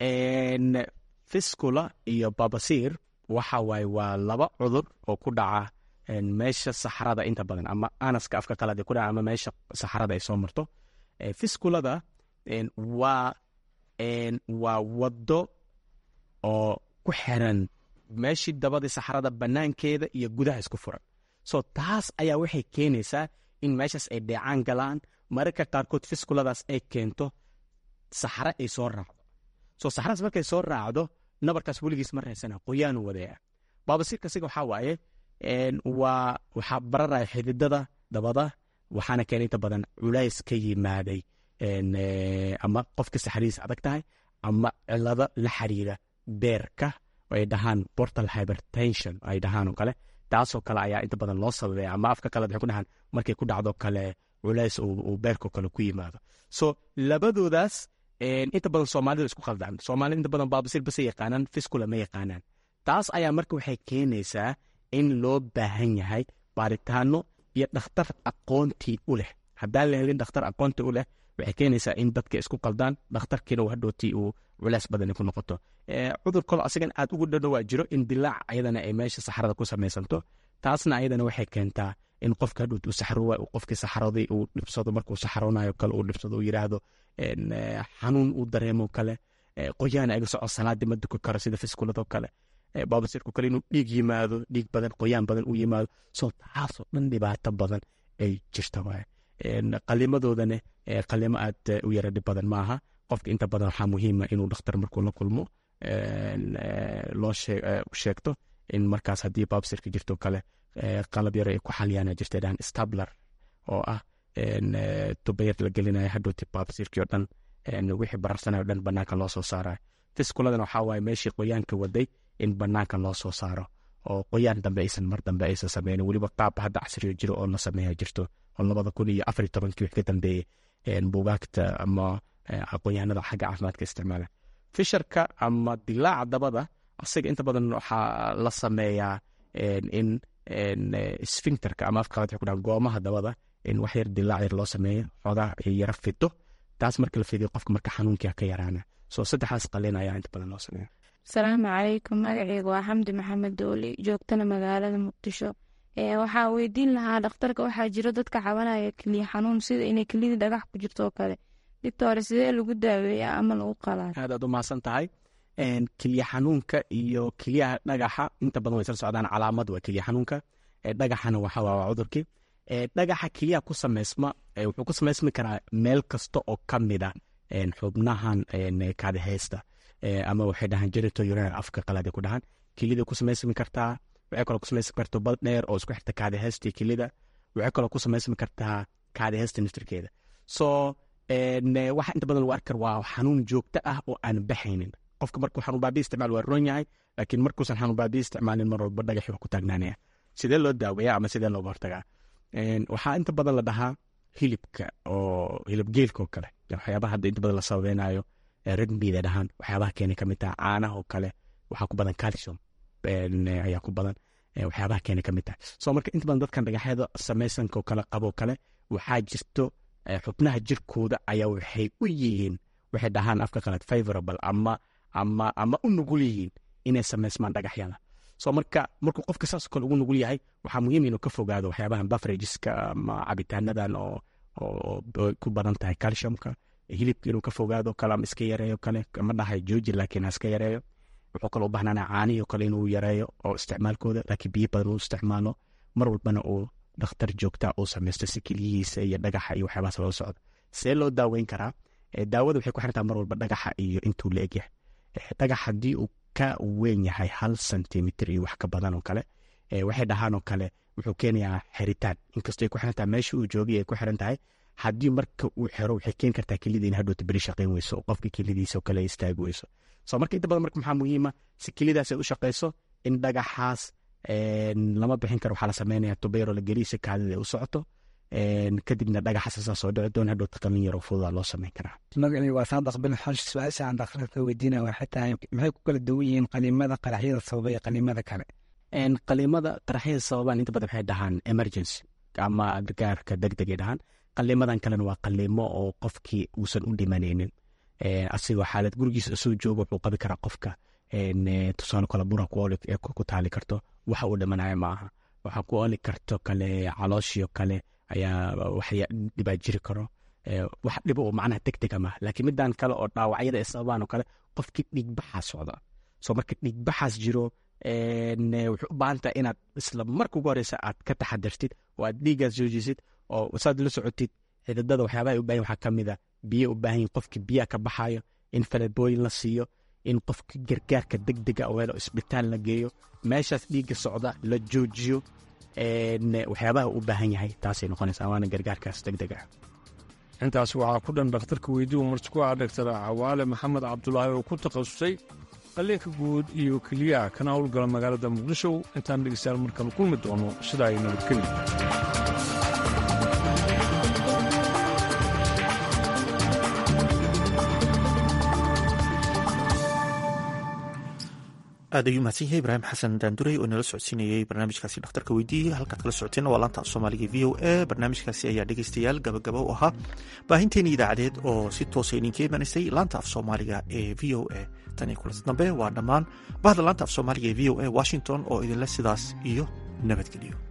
fiskula iyo babasiir waxa waaye waa laba cudur oo ku dhaca meesha saxarada inta badan ama anaska afka qalade ku dhaca ama meesha saxarada ay soo marto fiskulada waa waa wado oo ku xiran meeshii dabadii saxarada banaankeeda iyo gudaha isku furan so taas ayaa waxay keenaysaa in meeshaas ay dheecaan galaan mararka qaarkood fiskuladaas ay keento saxare ay soo raacdo so saxaradaas markay soo raacdo nabarkaas weligiis ma reysana qoyaanu wadeeca baabasiirka siga waxaa waaye waa waxaa bararaya xididada dabada waxaana keena inta badan culays ka yimaaday ama qofka saxaridiisa adag tahay ama cilado la xiriira beerka ay dhahaan portal hypertension ay dhahaan oo kale taasoo kale ayaa inta badan loo sababaya ama afka kale waxay ku dhahaan markay ku dhacdo kale culays uu beerkao kale ku yimaado so labadoodaas inta badan soomaalida isku khaldaan soomaalida inta badan baabasiir base yaqaanaan fiskula ma yaqaanaan taas ayaa marka waxay keenaysaa in loo baahan yahay baaritaano iyo dhakhtar aqoontii u leh haddaan la helin dhakhtar aqoontii u leh waxay keenaysaa in dadka isku qaldaan dhakhtarkiina hadhootii uu culays badani ku noqoto cudur kalo asigan aad ugu dhadhowaa jiro in dilaac ayadana ay meesha saxarada ku samaysanto taasna ayadana waxay keentaa in qofka hadhoot uu saxrowa qofkii saxaradii uu dhibsado markuu saxaroonayo kale uu dhibsado uu yidhaahdo xanuun uu dareemo kale qoyaana iga soco salaadii ma duka karo sida fiskuladoo kale baabasirku kale inuu dhiig yimaado dhiig badan qoyaan badan uu yimaado soo taasoo dhan dhibaato badan ay jirta waay qalimadoodana qalimo aad u yara dhib badan maaha qofka inta badan waxaa muhiima inuu dhakhtar markuu la kulmo loo sheegto in markaas haddii babsirka jirto kale qalab yar ay ku xaliyaan jirta dhahan stabler oo ah tubayar la gelinayo hadhowti babsirkii oo dhan wixii bararsanayo dhan banaanka loo soo saarayo fiskuladan waxaa waaye meeshii qoyaanka waday in banaanka loo soo saaro oo qoyaan dambe aysan mar dambe aysan sameynin weliba qaab hadda casriyo jiro oo la sameeya jirto oo labada kun iyo afar iyo tobankii wix ka dambeeyey buugaagta ama aqoonyahanada xagga caafimaadka isticmaala fisharka ama dilaaca dabada asaga inta badan waxaa la sameeyaa in sfincterka ama afka qalad ku dhahan goomaha dabada in wax yar dilaac yar loo sameeyo xoogaa yara fido taas marka la fidiyo qofka marka xanuunkia ka yaraana soo saddexdaas qalin ayaa inta badan loo sameeya asalaamu calaykum magaceyga waa xamdi maxamed dooli joogtana magaalada muqdisho waxaa weydiin lahaa dhakhtarka waxaa jiro dadka cabanaya keliya xanuun sida inay keliyadii dhagax ku jirto oo kale dictore sidee lagu daaweeya ama lagu qalaa aad aad u mahadsan tahay keliya xanuunka iyo keliyaha dhagaxa inta badan way sla socdaan calaamad waa keliya xanuunka dhagaxana waxa waa cudurkii dhagaxa keliyaha ku sameysma wuxuu ku sameysmi karaa meel kasta oo ka mida xubnahan kaadiheysta ama waxay dhahaan genito urinary afka qalada ku dhahan kelida ku samaysmi kartaa waxay kaloo ku samaysmi kartaa bad dheer oo isku xirta kaadiheysta kelida waxay kaloo ku samaysmi kartaa kaadiheysta naftirkeeda so waxa inta badan lagu arki kara waa xanuun joogto ah oo aan baxaynin qofka markuu xanuun baabi isticmaal waa roon yahay laakiin markuusan xanuun baabi isticmaalin mar walba dhagaxi wax ku taagnaanaya sidee loo daaweeya ama sidee looga hortagaa waxaa inta badan la dhahaa hilibka oo hilib geelka oo kale waxyaabaha hadda inta badan la sababeynayo redmida dhahaan waxyaabaha keena kamid taha caanaha oo kale waxaa ku badan calcium ayaa ku badan waxyaabaha keena kamid tahay so marka inta badan dadkan dhagaxyada samaysanka oo kale qaboo kale waxaa jirto xubnaha jirkooda ayaa waxay u yihiin waxay dhahaan afka qalad favorable ama ama ama u nugul yihiin inay samaysmaan dhagaxyada so marka markuu qofka saas kale ugu nugul yahay waxaa muhiim inuu ka fogaado waxyaabahan bafrageska ama cabitaanadan oo oo ku badan tahay calciumka hilibka inuu ka fogaado kale ama iska yareeyo kale ma dhahay jooji laakiin ha iska yareeyo wuxuu kaloo u baahnaan caanihi kale inuu yareeyo oo isticmaalkooda laakiin biyo badan uu isticmaalo mar walbana uu dhakhtar joogta uu samaysto si keliyihiisa iyo dhagaxa iyo waxyaabahaas loo socdo see loo daaweyn karaa daawada waxay ku xirantaa mar walba dhagaxa iyo intuu la egyahay dhagax haddii uu ka weyn yahay hal sentimitir iyo wax ka badan oo kale waxay dhahaan oo kale wuxuu keenayaa xiritaan inkastoo ay ku xiran tahay meesha uu joogay ay ku xiran tahay haddii marka uu xero waxay keeni kartaa kelida in hadhowta beri shaqayn weyso oo qofka kelidiisa oo kale istaagi weyso so marka inta badan marka maxaa muhiima si kelidaas ay u shaqayso in dhagaxaas lama bixin karo waxaa la sameynaya tubeero la geliya si kaadida ay u socoto kadibna dhagaxaas asaa soo dhici doona hadhowta qalin yar oo fududaa loo sameyn karaa magacii waa saadaq bin xash su-aasha aan dhakhtarka weydiinaya waxay tahay maxay ku kala duwan yihiin qaliimada qaraxyada sababa iyo qaliimada kale qaliimada qaraxyada sababaan inta badan waxay dhahaan emergency ama gargaarka degdegay dhahaan qaliimadan kalena waa qaliimo oo qofkii uusan u dhimanaynin asigoo xaalad gurigiisa soo jooga wuxuu qabi karaa qofka tusaale kale bura ku taali karto waxa uu dhimanaya ma aha waxaa ku oli karto kale calooshio kale ayaa waxya dhibaa jiri karo wax dhibo oo macnaha degdega maaha laakiin midan kale oo dhaawacyada ay sababaan oo kale qofkii dhiigbaxaa socda soo marka dhiigbaxaas jiro wuxuu u baahan tahay inaad isla marka ugu horeysa aad ka taxadartid oo aad dhiiggaas joojisid oo saad la socotid xididada waxyaabaha ay u bahan waxaa ka mid a biyo u baahan yihin qofkii biyaha ka baxayo in falebooyin la siiyo in qofka gargaarka degdega oo helo isbitaal la geeyo meeshaas dhiigga socda la joojiyo waxyaabaha u baahan yahay taasay noqonaysaa waana gargaarkaas degdega intaas waxaa ku dhan dhakhtarka weydiiu marti ku ah dhaktar cawaale maxamed cabdulaahi oo ku takhasusay qaliinka guud iyo keliyaha kana howlgala magaalada muqdisho intaan dhegeystayaal markale kulmi doono sidaa ay nabadgeli aad ayuu mahadsan yahay ibraahim xasan daanduray oo inala socodsiinayey barnaamijkaasi dhakhtarka weydiiyey halkaad kala socoteen waa laanta af soomaaliga v o a barnaamijkaasi ayaa dhegeystayaal gabagaba u ahaa baahinteeni idaacadeed oo si toosa idinka imanaysay laanta af soomaaliga ee v o a tan iyo kulanti dambe waa dhammaan bahda laanta af soomaaliga ee v o a washington oo idinle sidaas iyo nabadgeliyo